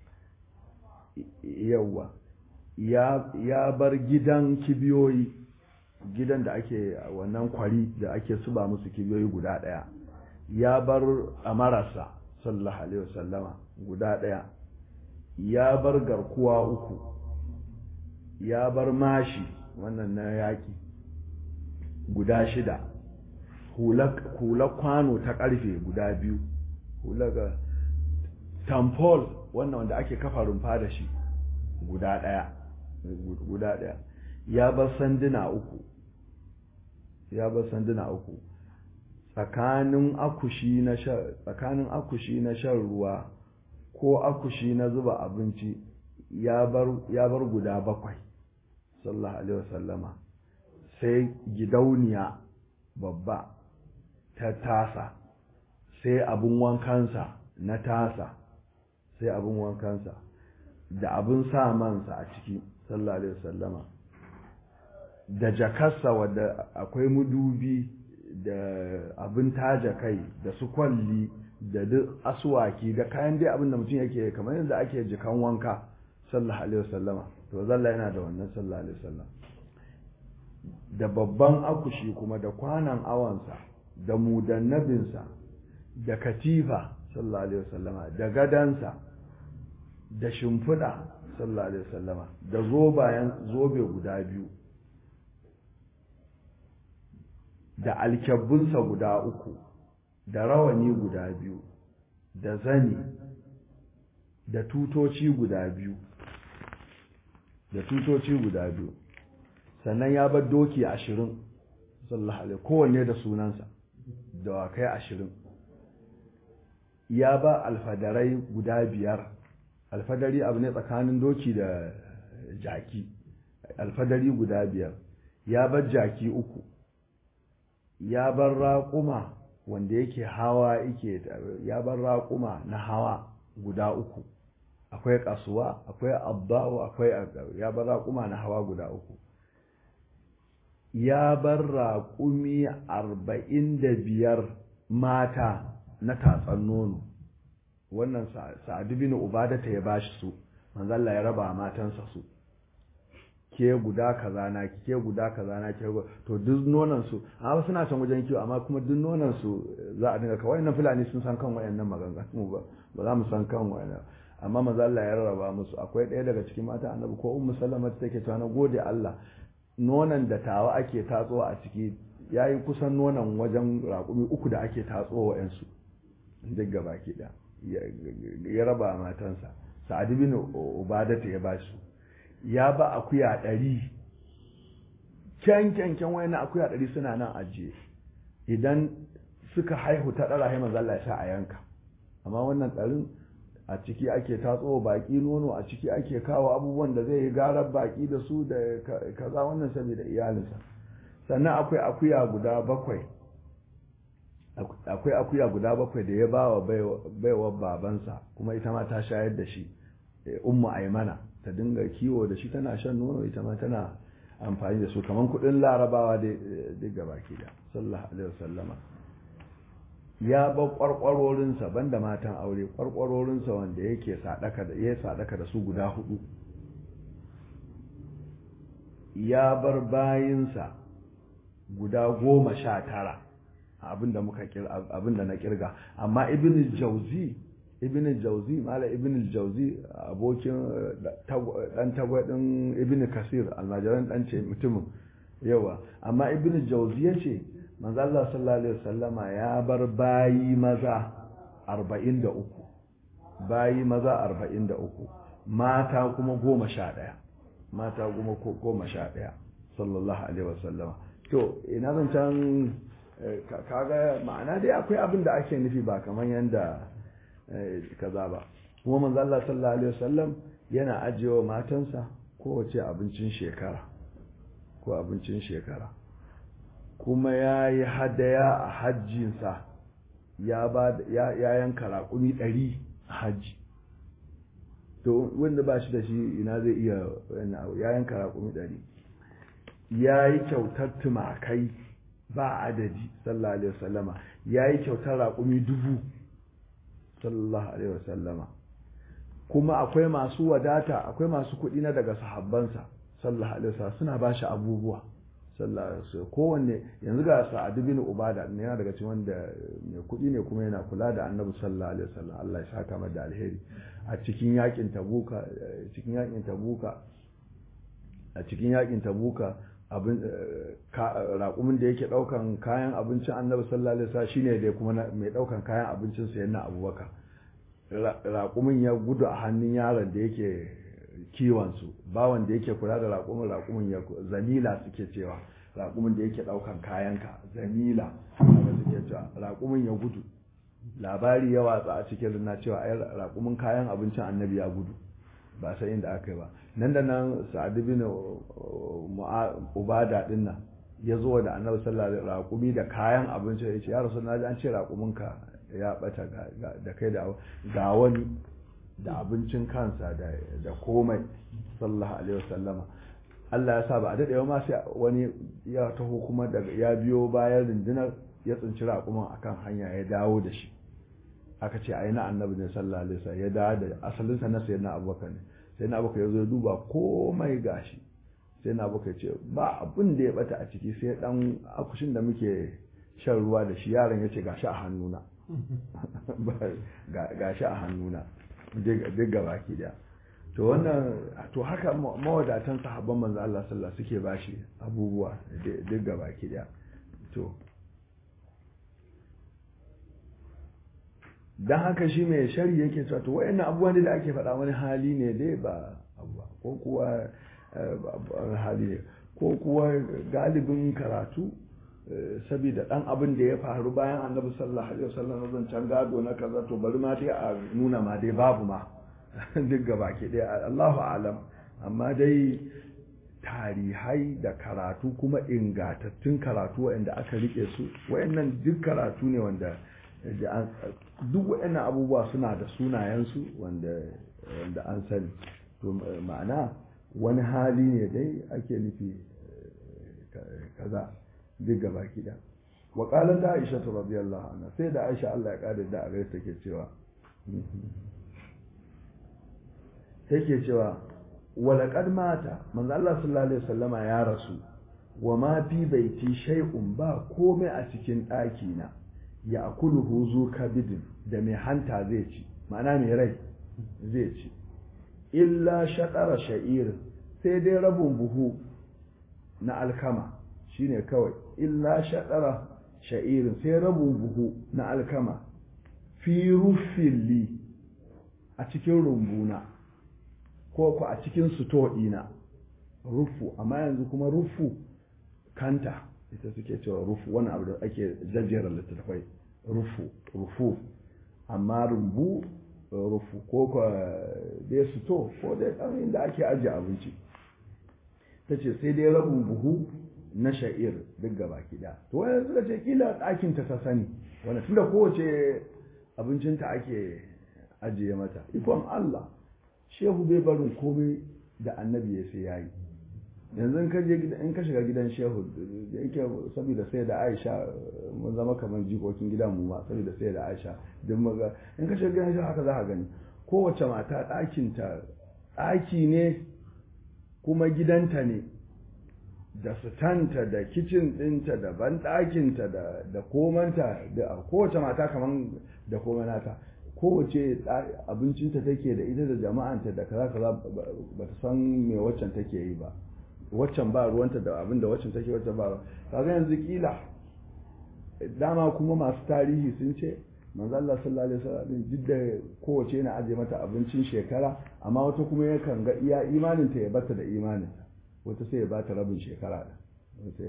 yawwa ya bar gidan kibiyoyi gidan da ake wannan kwari da ake suba musu kibiyoyi guda ɗaya ya bar amarasa sallallahu alaihi wasallama guda ɗaya ya bar garkuwa uku ya bar mashi wannan na yaƙi guda shida hula kwano ta ƙarfe guda biyu hula ga tampol wannan wanda ake kafa rumfa da shi guda ɗaya guda ɗaya ya bar sanduna uku ya bar sanduna uku tsakanin akushi na tsakanin akushi na shan ruwa ko akushi na zuba abinci ya bar ya bar guda bakwai sallallahu alaihi wasallama sai gidauniya babba ta tasa sai abin wankansa na tasa sai abin wankansa da abin sa mansa a ciki sallallahu alaihi wasallama da jakarsa wadda akwai mudubi da abin taja kai da su kwalli da duk asuwaki da kayan dai abin da mutum yake kamar yadda ake jikan wanka sallallahu alaihi wasallama to zalla yana da wannan sallallahu alaihi wasallam da babban akushi kuma da kwanan awansa da mudannabinsa da katifa sallallahu alaihi wasallama da gadansa da shimfiɗa sallallahu alaihi wasallama da zobayen zobe guda biyu da alkyabbunsa guda uku da rawani guda biyu da zani da tutoci guda biyu da tutoci guda biyu sannan ya bar doki ashirin sallallahu alaihi kowanne da sunansa da wakai ashirin ya ba alfadarai guda biyar alfadari abu ne tsakanin doki da jaki alfadari guda biyar ya bar jaki uku ya bar raƙuma wanda yake hawa yake ya bar raƙuma na hawa guda uku akwai kasuwa akwai abbawa akwai ya bar raƙuma na hawa guda uku ya bar raƙumi arba'in da biyar mata na tatsan nono wannan sa'adu bin ubadata ya bashi su manzalla ya raba matansa su ke guda kaza na ke guda kaza na ke to duk nonon su amma suna can wajen kiwo amma kuma duk nonon su za a dinga kawai nan fulani sun san kan wayannan maganganu ba ba za mu san kan wayannan amma manzo Allah ya rarraba musu akwai ɗaya daga cikin mata annabi ko ummu sallama take cewa na gode Allah nonon da tawa ake tatsowa a ciki yayi kusan nonon wajen raƙumi uku da ake tatsowa yansu duk gaba ki da ya raba matansa sa'ad bin ubadata ya ba su ya ba akuya ɗari kyan kyan kyan wani akuya ɗari suna nan ajiye idan suka haihu ta ɗara haimar zalla ya sa a yanka amma wannan ɗarin a ciki ake tatso baƙi nono a ciki ake kawo abubuwan da zai yi garar baƙi da su da kaza wannan saboda iyalinsa sannan akwai akuya guda bakwai akwai akuya guda bakwai da ya ba wa baiwar babansa kuma ita ma ta shayar da shi ummu aimana ta dinga kiwo da shi tana shan nono ita ma tana amfani da su kamar kudin larabawa da duk gaba ke da sallallahu alaihi wasallama ya ba kwarkwarorinsa banda matan aure kwarkwarorinsa wanda yake sadaka da ya sadaka da su guda hudu ya bar bayinsa guda goma sha tara abinda muka abinda na kirga amma ibn jauzi ibn jauzi mala ibn jauzi abokin dan tagwadin ibn kasir almajiran dan ce mutumin yawa amma ibn jauzi yace manzo Allah sallallahu alaihi wasallama ya bar bayi maza 43 bayi maza 43 mata kuma 11 mata kuma 11 sallallahu alaihi wasallama to ina zan can kaga ma'ana dai akwai abin da ake nufi ba kamar yanda kaza ba kuma manzo Allah sallallahu alaihi wasallam yana ajiyewa matansa kowace abincin shekara ko abincin shekara kuma ya yi hadaya a hajjinsa ya ba ya yanka raƙumi ɗari a hajji to wanda ba shi da shi ina zai iya ya yanka raƙumi ɗari ya yi kyautar tumakai ba adadi sallallahu alaihi wasallama ya yi kyautar raƙumi dubu sallallahu alaihi wasallama kuma akwai masu wadata akwai masu kuɗi na daga sahabbansa sallallahu alaihi wasallam suna ba shi abubuwa sallallahu alaihi wasallam kowanne yanzu ga sa'ad bin ubada ne yana daga cikin wanda mai kuɗi ne kuma yana kula da annabi sallallahu alaihi wasallam Allah ya saka masa da alheri a cikin yakin tabuka cikin yakin tabuka a cikin yakin tabuka abin raƙumin da yake ɗaukan kayan abincin annabi sallallahu alaihi wasallam shine da kuma mai ɗaukan kayan abincin sa yana abubakar raƙumin ya gudu a hannun yaron da yake kiwon su bawan da yake kula da raƙumin raƙumin ya zamila suke cewa raƙumin da yake ɗaukan kayanka zamila haka suke cewa raƙumin ya gudu labari ya watsa a cikin rina cewa ai raƙumin kayan abincin annabi ya gudu ba sai inda aka yi ba nan da nan sa'ad bin ubada din nan ya zo da annabi sallallahu alaihi raƙumi da kayan abinci ya ce ya rasu na ji an ce raƙumin ka ya bata da kai da ga wani da abincin kansa da komai sallallahu alaihi wasallama Allah ya sa ba a daɗewa ma sai wani ya taho kuma daga ya biyo bayan rundunar ya tsinci raƙumin akan hanya ya dawo da shi aka ce ai na annabi ne sallallahu alaihi wasallam ya dawo da asalinsa na sayyidina abubakar ne sayyidina abubakar ya zo ya duba komai gashi sai na abubakar ce ba abin da ya bata a ciki sai dan akushin da muke shan ruwa da shi yaron ya ce gashi a hannuna gashi a hannuna duk gaba ki daya to wannan to haka mawadatan sahabban manzo Allah sallallahu suke bashi abubuwa duk gaba ki daya to dan haka shi mai shari yake cewa to wayannan abubuwan da ake faɗa wani hali ne dai ba abuwa ko kuwa hali ne ko kuwa galibin karatu saboda dan abin da ya faru bayan annabi sallallahu alaihi wasallam zan can gado na kaza to bari ma dai a nuna ma dai babu ma duk gaba ke dai Allahu alam amma dai tarihai da karatu kuma ingatattun karatu waɗanda aka rike su waɗannan duk karatu ne wanda duk waɗannan abubuwa suna da sunayensu wanda wanda an sani to ma'ana wani hali ne dai ake nufi kaza duk gaba kida wa qalat aisha radiyallahu anha sai da aisha Allah ya kare da a gaisa take cewa take cewa walaqad mata manzo Allah sallallahu alaihi wasallama ya rasu wa ma fi baiti shay'un ba komai a cikin ɗaki na ya akuluhu zu kabidin da mai hanta zai ci ma'ana mai rai zai ci illa shaɗara sha'ir sai dai rabin buhu na alkama shine kawai illa shaɗara sha'irin sai rabin buhu na alkama fi rufilli a cikin rumbuna ko ku a cikin suto ɗina rufu amma yanzu kuma rufu kanta ita suke cewa rufu wani abu da ake jajjera littattafai rufu rufu amma rumbu rufu ko ka dai suto ko dai ɗan inda ake ajiye abinci ta ce sai dai rabin buhu na sha'ir duk gaba kiɗa to wani suka ce kila ɗakin ta sani wani tunda kowace abincinta ake ajiye mata ikon Allah shehu bai barin komai da annabi ya sai yayi yanzu in ka shiga gidan shehu da yake saboda sai da aisha mun zama kamar jikokin gidan mu ma saboda sai da aisha duk maga in ka shiga gidan shehu haka za ka gani kowace mata ɗakinta ɗaki ne kuma gidanta ne da sutanta da kicin ɗinta da banɗakinta da da komanta da kowace mata kamar da komanata kowace abincinta take da ita da jama'anta da kaza kaza ba ta san me waccan take yi ba waccan ba ruwanta da abin da waccan take waccan ba kaga yanzu kila dama kuma masu tarihi sun ce manzo Allah sallallahu alaihi wasallam duk da kowace yana aje mata abincin shekara amma wata kuma yakan ga iya imanin ta ya bata da imanin wata sai ya bata rabin shekara da wata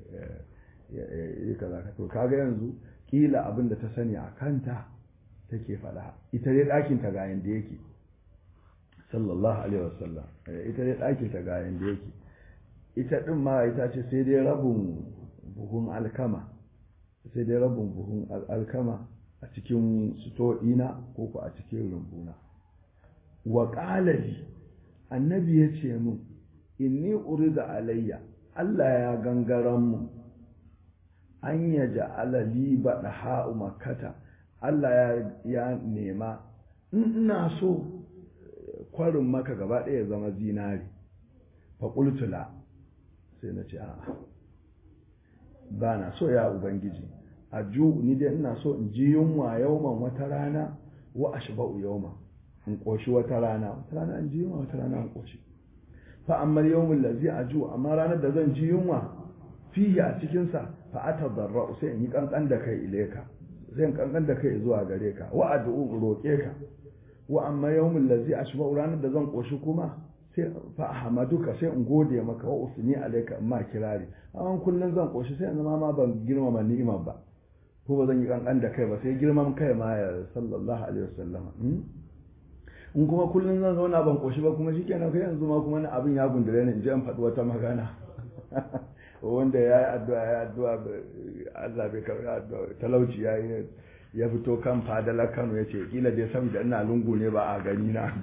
ya kaza ka to kaga yanzu kila abin da ta sani a kanta take faɗa ita dai ɗakin ta ga yanda yake sallallahu alaihi wasallam ita dai ɗakin ta ga yanda yake ita ɗin ma ita ce sai dai rabin buhun alkama sai dai rabin buhun alkama a cikin suto'ina ko ku a cikin rumbuna wa ƙalali annabi ya ce min inni urida alayya Allah ya gangaran mu an ya ja'ala li baɗa ha'u makata Allah ya nema ina so kwarin maka gaba ɗaya zama zinari faƙultula sai na ce a'a ba na so ya ubangiji a ju ni dai ina so in ji yunwa yauman wata rana wa ashba'u yauma in koshi wata rana wata rana in ji yunwa wata rana in koshi fa amma yawmul ladzi aju amma ranar da zan ji yunwa fihi a cikin sa fa atadarra sai in yi kankan da kai ileka sai in kankan da kai zuwa gare ka wa ad'u roke ka wa amma yawmul ladzi ashba'u ranar da zan koshi kuma sai fa ahmaduka sai in gode maka wa usni alayka amma kirari amma kullun zan koshi sai in zama ma ban girmama ni'imar ba ko ba zan yi kankan da kai ba sai girman kai ma ya sallallahu alaihi wasallama in kuma kullun zan zauna ban koshi ba kuma shikenan kai yanzu ma kuma abin ya gundure ni in je in faɗi wata magana wanda ya yi addu'a ya addu'a Allah bai karɓi addu'a talauci ya yi ya fito kan fadalar Kano ya ce kila dai saboda ina lungu ne ba a gani na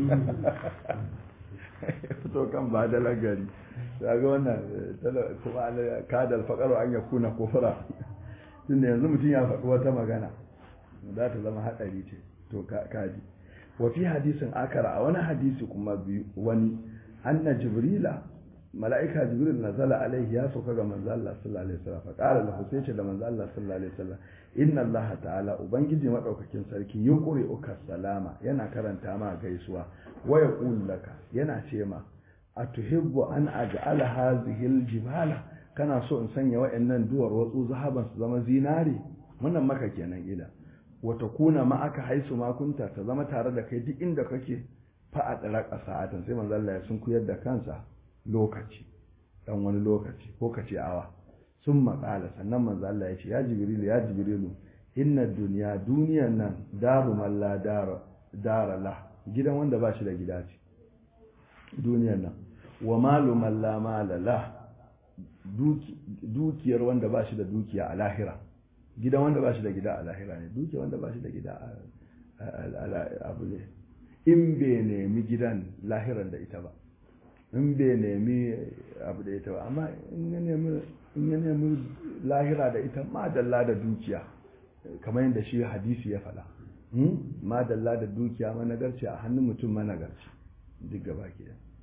ya fito kan fadalar gari daga wannan kuma kadal faƙaro an ya kuna kofura tunda yanzu mutum ya faɗi wata magana za ta zama haɗari ce to kaji wa fi hadisin akara a wani hadisi kuma biyu wani anna jibrila mala'ika jibril nazala alaihi ya sauka ga manzo Allah sallallahu alaihi wasallam fa qala lahu sai ce da manzo Allah sallallahu alaihi wasallam inna Allah ta'ala ubangiji madaukakin sarki yuqri uka salama yana karanta ma gaisuwa wa yaqul laka yana ce ma atuhibbu an aj'ala hadhihi aljibala kana so in sanya wa'annan duwar watsu zahaban su zama zinare wannan maka kenan ila wata kuna ma aka haisu makunta ta zama tare da kai duk inda kake fa a tsara sa'atan sai manzo Allah ya sun kuyar da kansa lokaci dan wani lokaci ko kace awa sun maƙala sannan manzo Allah ya ce ya jibrilu ya jibrilu inna duniya duniyan nan daru man la dara dara la gidan wanda ba shi da gida ce duniyan nan wa malu man la mala la dukiyar wanda ba shi da dukiya a lahira gidan wanda ba shi da gida a lahira ne dukiyar wanda ba shi da gida a abu ne in bai nemi gidan lahiran da ita ba in bai nemi abu da ita ba amma in ya nemi lahira da ita madalla da dukiya kamar yadda shi hadisi ya faɗa madalla da dukiya managarci a hannun mutum managarci duk gaba ke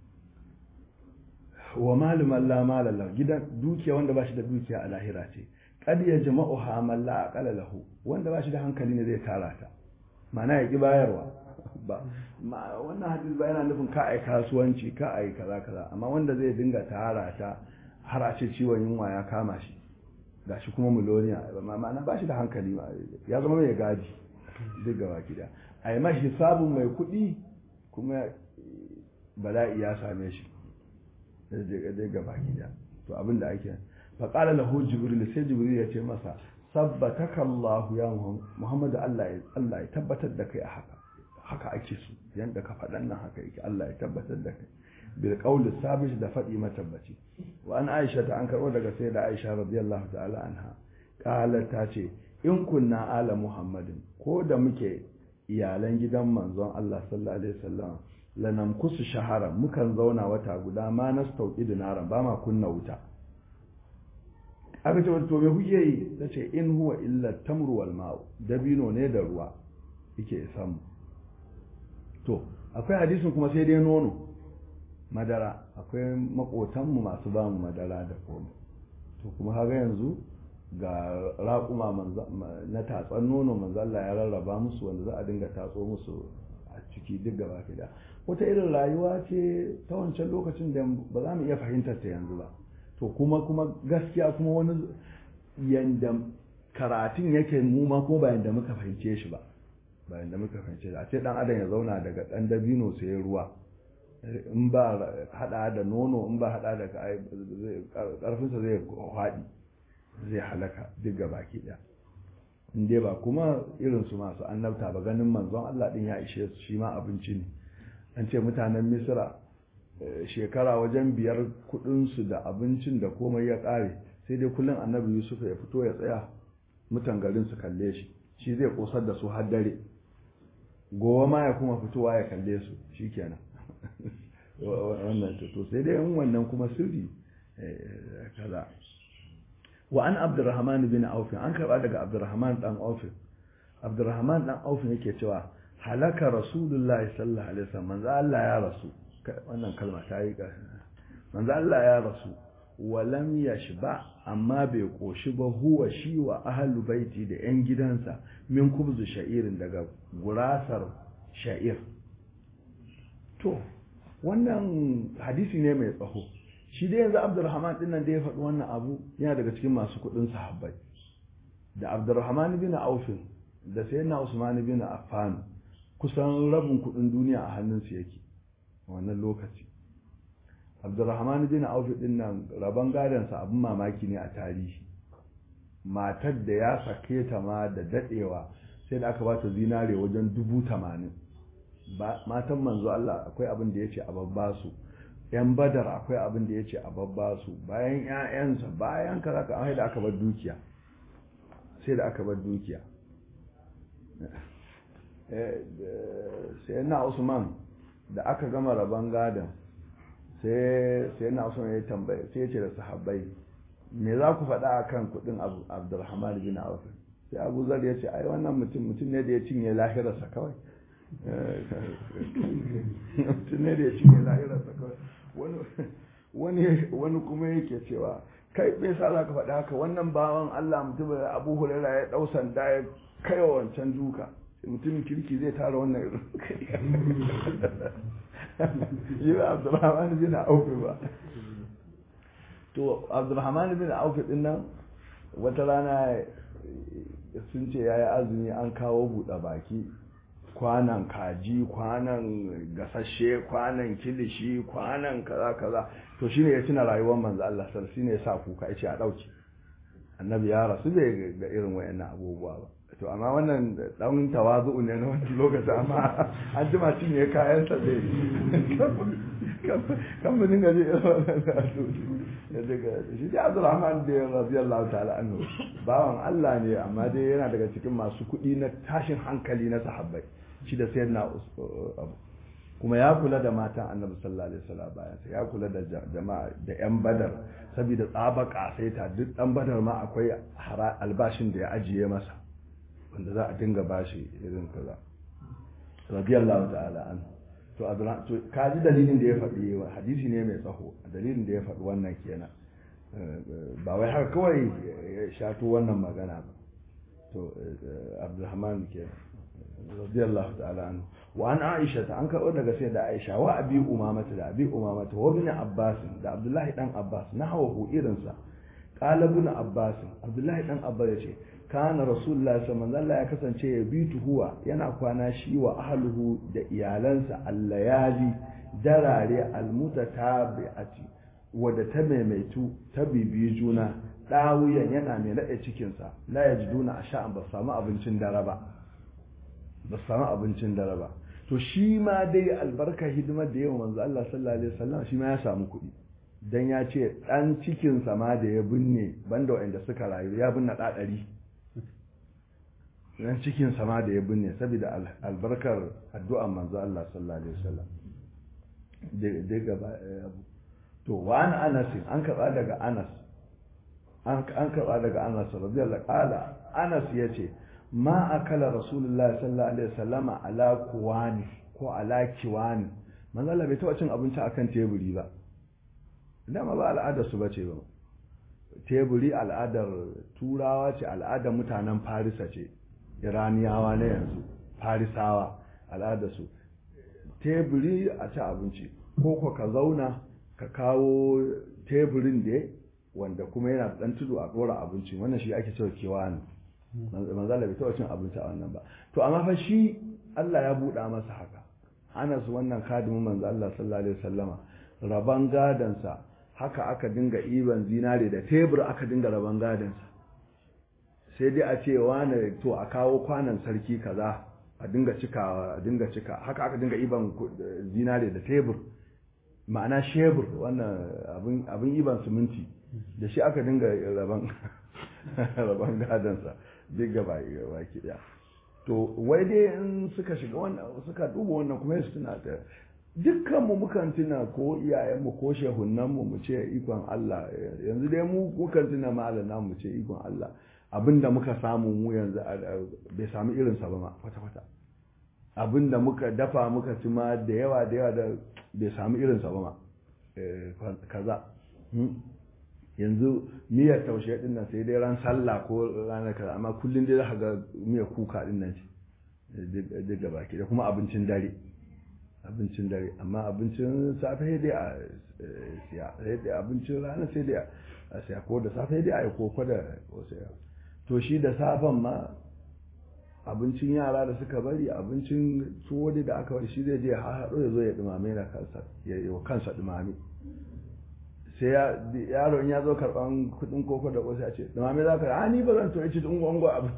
wa maluman la malala gidan dukiya wanda ba shi da dukiya a lahira ce kad ya jama'u ha man la aqala lahu wanda ba shi da hankali ne zai tara ta ma'ana ya ki bayarwa ba wannan hadis ba yana nufin ka ai kasuwanci ka ai kaza kaza amma wanda zai dinga tara ta har a ce ciwon yunwa ya kama shi gashi kuma miloniya ma'ana ba shi da hankali ya zama mai gadi duk gaba gida a yi mashi sabon mai kuɗi kuma bala'i ya same shi duk gaba gida to abin da ake faƙala lahu jibril sai jibril ya ce masa sabbataka Allah ya Muhammad Allah ya tabbatar da kai a haka haka ake su yanda ka faɗan nan haka yake Allah ya tabbatar da kai bil qawli sabit da faɗi matabbaci wa an Aisha ta an karɓo daga sai da Aisha radiyallahu ta'ala anha qalat ta ce in kunna ala Muhammadin ko da muke iyalan gidan manzon Allah sallallahu alaihi wasallam lanam kusu shahara mukan zauna wata guda ma nastauki dinaran ba ma kunna wuta aka ce to me kuke yi ta ce in huwa illa tamru wal ma'u dabino ne da ruwa yake samu to akwai hadisin kuma sai dai nono madara akwai makotanmu masu ba mu madara da komai to kuma haga yanzu ga raƙuma na tatsan nono manzo Allah ya rarraba musu wanda za a dinga tatso musu a ciki duk gaba da wata irin rayuwa ce ta wancan lokacin da ba za mu iya fahimtar ta yanzu ba to kuma kuma gaskiya kuma wani yanda karatun yake mu ma ko ba yanda muka fahimce shi ba ba yanda muka fahimce shi a ce dan adam ya zauna daga dan dabino sai ruwa in ba hada da nono in ba hada da karfinsa zai haɗi zai halaka duk ga baki ɗaya in dai ba kuma irin su masu annabta ba ganin manzon Allah din ya ishe su shi ma abinci ne an ce mutanen misira shekara wajen biyar kudinsu da abincin da komai ya ƙare sai dai kullum annabi yusuf ya fito ya tsaya mutan garin su kalle shi shi zai kosar da su har dare gowa ma ya kuma fitowa ya kalle su shikenan wannan to sai dai in wannan kuma sirri kaza wa an abdurrahman bin auf an karba daga abdurrahman dan auf abdurrahman dan auf yake cewa halaka rasulullahi sallallahu alaihi wasallam manzo Allah ya rasu wannan kalma ta yi manzo Allah ya rasu walam yashba amma bai koshi ba huwa shi wa ahlu baiti da yan gidansa min kubzu sha'irin daga gurasar sha'ir to wannan hadisi ne mai tsaho shi dai yanzu abdurrahman din nan da ya faɗi wannan abu yana daga cikin masu kuɗin sahabbai da abdurrahman bin aufin da sayyidina usman bin affan kusan rabin kuɗin duniya a hannunsu yake wannan lokaci abdurrahman bin auf din nan rabon gadonsa abin mamaki ne a tarihi matar da ya sake ta ma da dadewa sai da aka ba ta zinare wajen dubu tamanin matan manzo Allah akwai abin da ya ce a babba su yan badar akwai abin da ya ce a babba su bayan 'ya'yansa bayan kaza ka da aka bar dukiya sai da aka bar dukiya sai na usman da aka gama rabon gadon sai sai na usman ya tambaye sai ya ce da sahabbai me za ku faɗa a kan kuɗin abdulrahman bin auf sai abu zar ya ce ai wannan mutum mutum ne da ya cinye lahirarsa kawai mutum ne da ya cinye lahirarsa kawai wani kuma yake cewa kai bai sa za ka faɗa haka wannan bawan allah mutum da abu hulera ya ɗau sanda ya kai wa wancan duka mutumin kirki zai tara wannan irin yi ba abdurrahman bin aufi ba to abdurrahman bin aufi din nan wata rana sun ce ya yi azumi an kawo buɗe baki kwanan kaji kwanan gasashe kwanan kilishi kwanan kaza kaza to shine ya tuna rayuwar manzo Allah sallallahu shine ya sa kuka yace a dauke annabi ya rasu bai ga irin wayannan abubuwa ba to amma wannan dan tawazu ne na wannan lokaci amma an jima shi ne kayan sa zai kan mun dinga ji ya daga shi da Abdulrahman da radiyallahu ta'ala anhu bawan Allah ne amma dai yana daga cikin masu kuɗi na tashin hankali na sahabbai shi da sayyidina abu kuma ya kula da matan annabi sallallahu alaihi wasallam bayan ya kula da jama'a da yan badar saboda tsaba kasaita duk dan badar ma akwai albashin da ya ajiye masa wanda za a dinga bashi irin kaza radiyallahu ta'ala an to to kaji dalilin da ya faɗi hadisi ne mai tsaho dalilin da ya faɗi wannan kenan ba wai haka kawai ya shato wannan magana ba to abdulrahman kenan radiyallahu ta'ala anhu wa an aisha ta an karɓo daga sai da aisha wa abi umamata da abi umamata wa bin abbas da abdullahi dan abbas na hawa hu irinsa qala ibn abbas abdullahi dan abbas yace kana rasulullahi sallallahu alaihi ya kasance ya bitu huwa yana kwana shi wa ahluhu da iyalansa allayali darare almutatabi'ati wadda ta maimaitu ta bibiyi juna ɗawuyan yana mai naɗe cikinsa la ya ji duna a sha'an ba samu abincin dare ba ba samu abincin dare ba to shi ma dai albarka hidimar da yawa manzo Allah sallallahu alaihi wasallam shi ma ya samu kuɗi dan ya ce dan cikin sa ma da ya binne banda wanda suka rayu ya binne da ɗari dan cikin sa ma da ya binne saboda albarkar addu'ar manzo Allah sallallahu alaihi wasallam da gaba to wa an Anas an karba daga Anas an karba daga Anas radiyallahu qala Anas yace ma akala rasulullahi sallallahu alaihi wasallama ala kuwani ko ala kiwani manzo Allah bai taɓa cin abinci akan teburi ba dama ba al'adar su bace ba teburi al'adar turawa ce al'adar mutanen farisa ce iraniyawa na yanzu farisawa al'adar su teburi a ci abinci ko ko ka zauna ka kawo teburin da wanda kuma yana dan tudu a dora abinci wannan shi ake cewa kiwani manzala bai taɓa cin abinci a wannan ba to amma fa shi Allah ya buɗa masa haka Anas wannan kadimin manzo Allah sallallahu alaihi wasallama raban gadansa haka aka dinga iban zinare da tebur aka dinga raban gadansa sai dai a ce wani to a kawo kwanan sarki kaza a dinga cikawa a dinga cika haka aka dinga iban zinare da tebur ma'ana shebur wannan abin abin iban siminti da shi aka dinga raban raban gadansa duk gaba baki daya to wai dai in suka shiga wannan suka duba wannan kuma su tuna da dukkan mu mukan tuna ko iyayen mu ko shehunan mu mu ce ikon Allah yanzu dai mu mukan tuna malana mu ce ikon Allah abinda muka samu mu yanzu bai samu irin sa ba ma kwata kwata abinda muka dafa muka ci ma da yawa da yawa da bai samu irin sa ba ma kaza yanzu miyar taushe din nan sai dai ran sallah ko ranar kaza amma kullum dai za ga miyar kuka din nan duk da baki da kuma abincin dare abincin dare amma abincin safe sai dai a siya sai dai abincin rana sai dai a siya ko da safe dai a yi koko da wasu to shi da safen ma abincin yara da suka bari abincin tuwo da aka bari shi zai je haɗo ya zo ya dumame na kansa ya yi wa kansa dumame sai yaro in ya zo karban kudin koko da wasu ya ce da mame za ka ni ba zan to ci tun gwango abu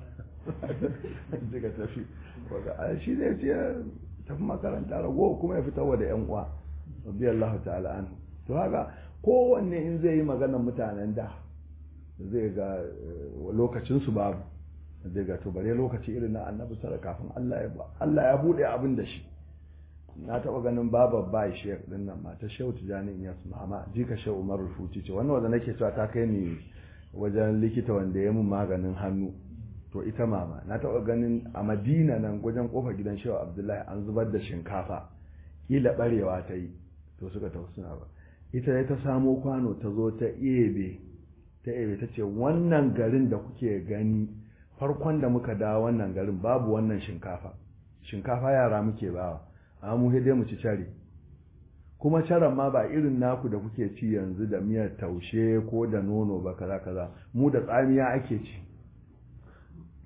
daga tafi shi ne ce tafi makaranta rago kuma ya fita da yan uwa rabbi Allah ta'ala an to haka kowanne in zai yi maganar mutanen da zai ga lokacin su babu zai ga to bare lokaci irin na annabi sallallahu kafin Allah ya Allah ya bude abin da shi na taɓa ganin babar bai shek din nan mata shehu tijani in yasu mama jika shehu umar rufuci ce wannan wanda nake cewa ta kai ni wajen likita wanda ya mun maganin hannu to ita mama na taɓa ganin a madina nan wajen kofar gidan shehu abdullahi an zubar da shinkafa kila barewa ta yi to suka tafi suna ba ita ne ta samo kwano ta zo ta ebe ta ebe ta ce wannan garin da kuke gani farkon da muka dawo wannan garin babu wannan shinkafa shinkafa yara muke bawa amma mu dai mu ci care kuma caran ma ba irin naku da kuke ci yanzu da miyar taushe ko da nono ba kaza kaza mu da tsamiya ake ci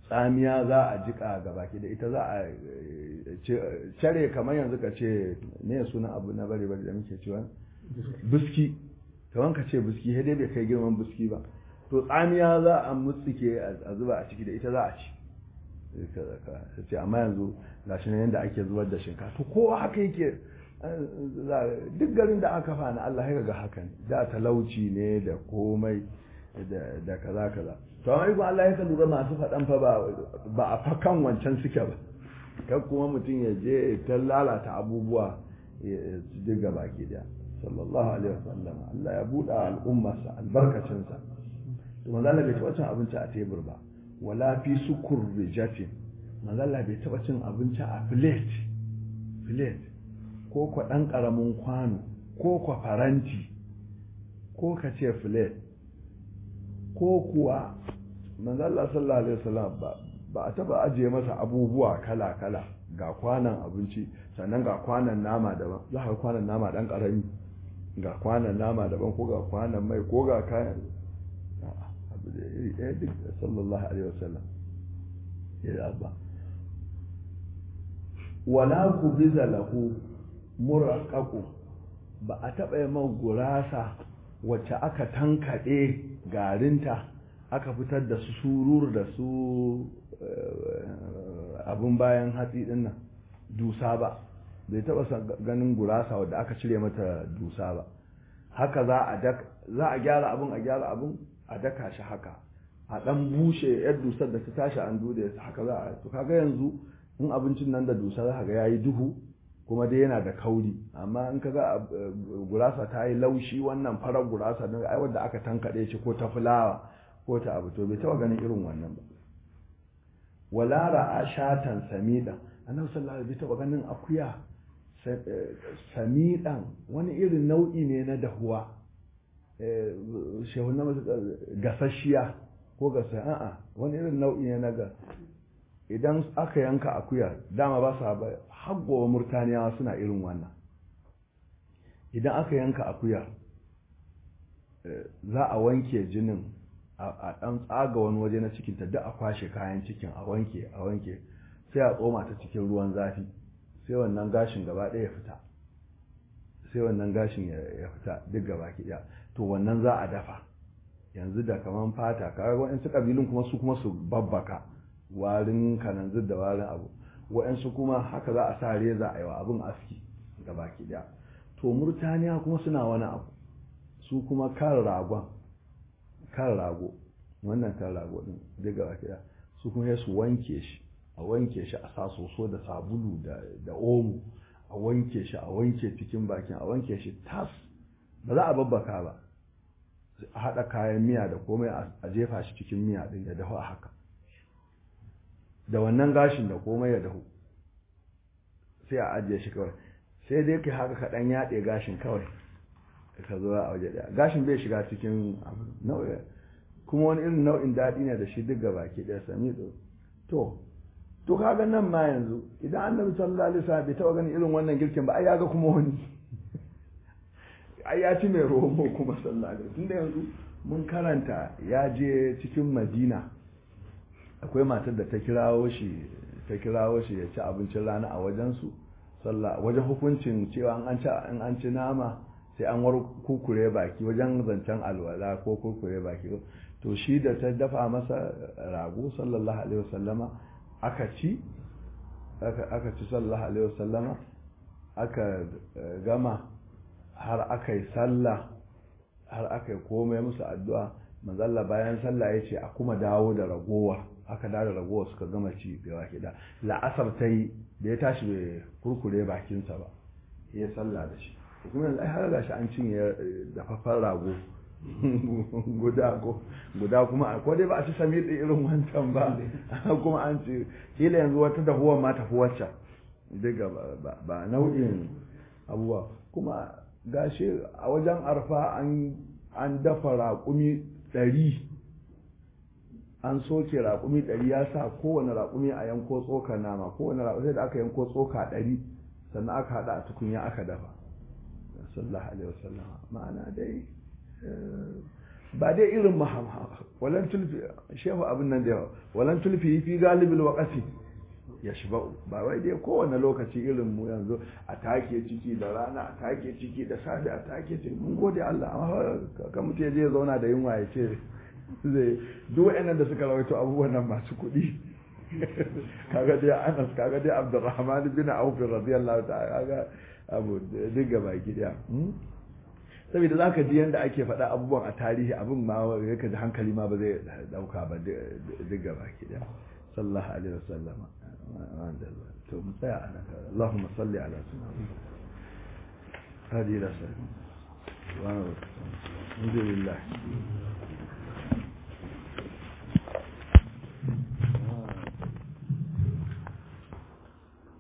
tsamiya za a jika ga baki da ita za a cire kamar yanzu ka ce ne suna abu na bare bare da muke cewa biski kamar ka ce biski sai dai bai kai girman biski ba to tsamiya za a mutsike a zuba a ciki da ita za a ci ce amma yanzu gashi nan yadda ake zubar da shinkafa to kowa haka yake duk garin da aka fa na Allah ya ga haka ne da talauci ne da komai da kaza kaza to amma ikon Allah ya lura masu faɗan fa ba a fakan wancan suke ba kan kuma mutum ya je ta lalata abubuwa su diga baki daya sallallahu alaihi wasallam Allah ya buɗa al'ummarsa albarkacinsa to manzo Allah bai taɓa cin abinci a tebur ba wala fi sukur rijatin manzo Allah bai taɓa cin abinci a plate plate ko kwa ɗan ƙaramin kwano ko kwa faranti ko ka ce plate ko kuwa manzo Allah sallallahu alaihi wasallam ba ba a taba ajiye masa abubuwa kala kala ga kwanan abinci sannan ga kwanan nama daban za ka kwanan nama dan karami ga kwanan nama daban ko ga kwanan mai ko ga kayan abu da iri ɗaya duk sallallahu alaihi wasallam ya abba wala ku biza lahu muraqqaqu ba a taba yi gurasa wacce aka tankaɗe garinta aka fitar da su surur da su abun bayan hatsi din nan dusa ba bai taba ganin gurasa wadda aka cire mata dusa ba haka za a za a gyara abun a gyara abun a daka shi haka a dan bushe yar dusar da ta tashi an dude haka za a to kaga yanzu in abincin nan da dusa za ka ga yayi duhu kuma dai yana da kauri amma in ka ga gurasa ta yi laushi wannan farar gurasa don ai wadda aka tankaɗe shi ko ta fulawa ko ta abu to bai taɓa ganin irin wannan ba wala ra'a shatan samidan annabi sallallahu alaihi taɓa ganin akuya samidan wani irin nau'i ne na dahuwa shehu na gasasshiya ko gasa a'a wani irin nau'i ne na ga idan aka yanka akuya dama ba sa ba haggowa murtaniyawa suna irin wannan idan aka yanka akuya za a wanke jinin a ɗan tsaga wani waje na cikinta duk a kwashe kayan cikin a wanke a wanke sai a tsoma ta cikin ruwan zafi sai wannan gashin gaba ɗaya ya fita sai wannan gashin ya fita duk gaba ɗaya to wannan za a dafa yanzu da kaman fata kaga waɗansu ƙabilun kuma su kuma su babbaka warin kananzir da warin abu waɗansu kuma haka za a sa reza a yi wa abin aski ga baki ɗaya to murtaniya kuma suna wani abu su kuma kan ragon kan rago wannan kan rago din duk ga baki ɗaya su kuma su wanke shi a wanke shi a sa soso da sabulu da omo a wanke shi a wanke cikin bakin a wanke shi tas ba za a babbaka ba a haɗa kayan miya da komai a jefa shi cikin miya ɗin ya dahu a haka da wannan gashin da komai ya dahu sai a ajiye shi kawai sai dai kai haka kaɗan yaɗe gashin kawai ka zo a waje ɗaya gashin bai shiga cikin nau'i kuma wani irin nau'in daɗi ne da shi duk ga baki ɗaya sami to to kaga nan ma yanzu idan annabi sallallahu alaihi wasallam bai taɓa ganin irin wannan girkin ba ai ya ga kuma wani ai ya ci mai romo kuma sallallahu alaihi tunda yanzu mun karanta ya je cikin madina akwai matar da ta kirawo shi ta kirawo shi ya ci abincin rana a wajensu sallah wajen hukuncin cewa an ci in an ci nama sai an war kukure baki wajen zancen alwala ko kukure baki to shi da ta dafa masa rago sallallahu alaihi wasallama aka ci aka ci sallallahu alaihi wasallama aka gama har aka yi sallah har aka yi komai musu addu'a manzalla bayan sallah ya ce a kuma dawo da ragowa aka dawo da ragowa suka gama ci gaba da la'asar ta yi da ya tashi bai kurkure bakinsa ba ya sallah da shi kuma yanzu ai har gashi an cinye dafaffen rago guda ko guda kuma ko dai ba a ci sami da irin wancan ba kuma an ci kila yanzu wata dahuwa ma tafi wacce daga ba nau'in abubuwa kuma gashi a wajen arfa an dafa raƙumi ɗari an soke raƙumi ɗari ya sa kowane raƙumi a yanko tsoka nama kowane raƙumi sai da aka yanko tsoka ɗari sannan aka haɗa a tukunya aka dafa sallallahu alaihi wasallam ma'ana dai ba dai irin mahama walan tulfi shehu abin nan da yawa walan tulfi fi galibil waqati ya shiba ba wai dai kowane lokaci irin mu yanzu a take ciki da rana a take ciki da safe a take ciki mun gode Allah amma kan mutum ya je ya zauna da yunwa ya ce zai duk wa'annan da suka rawaito abubuwan nan masu kuɗi kaga dai Anas kaga dai Abdurrahman bin Auf radiyallahu ta'ala kaga abu duk gaba gida saboda zaka ji yanda ake faɗa abubuwan a tarihi abin ma yake da hankali ma ba zai dauka ba duk gaba gida sallallahu alaihi wasallam to mu tsaya ana Allahumma salli ala sayyidina hadi ila sallam wa alhamdulillah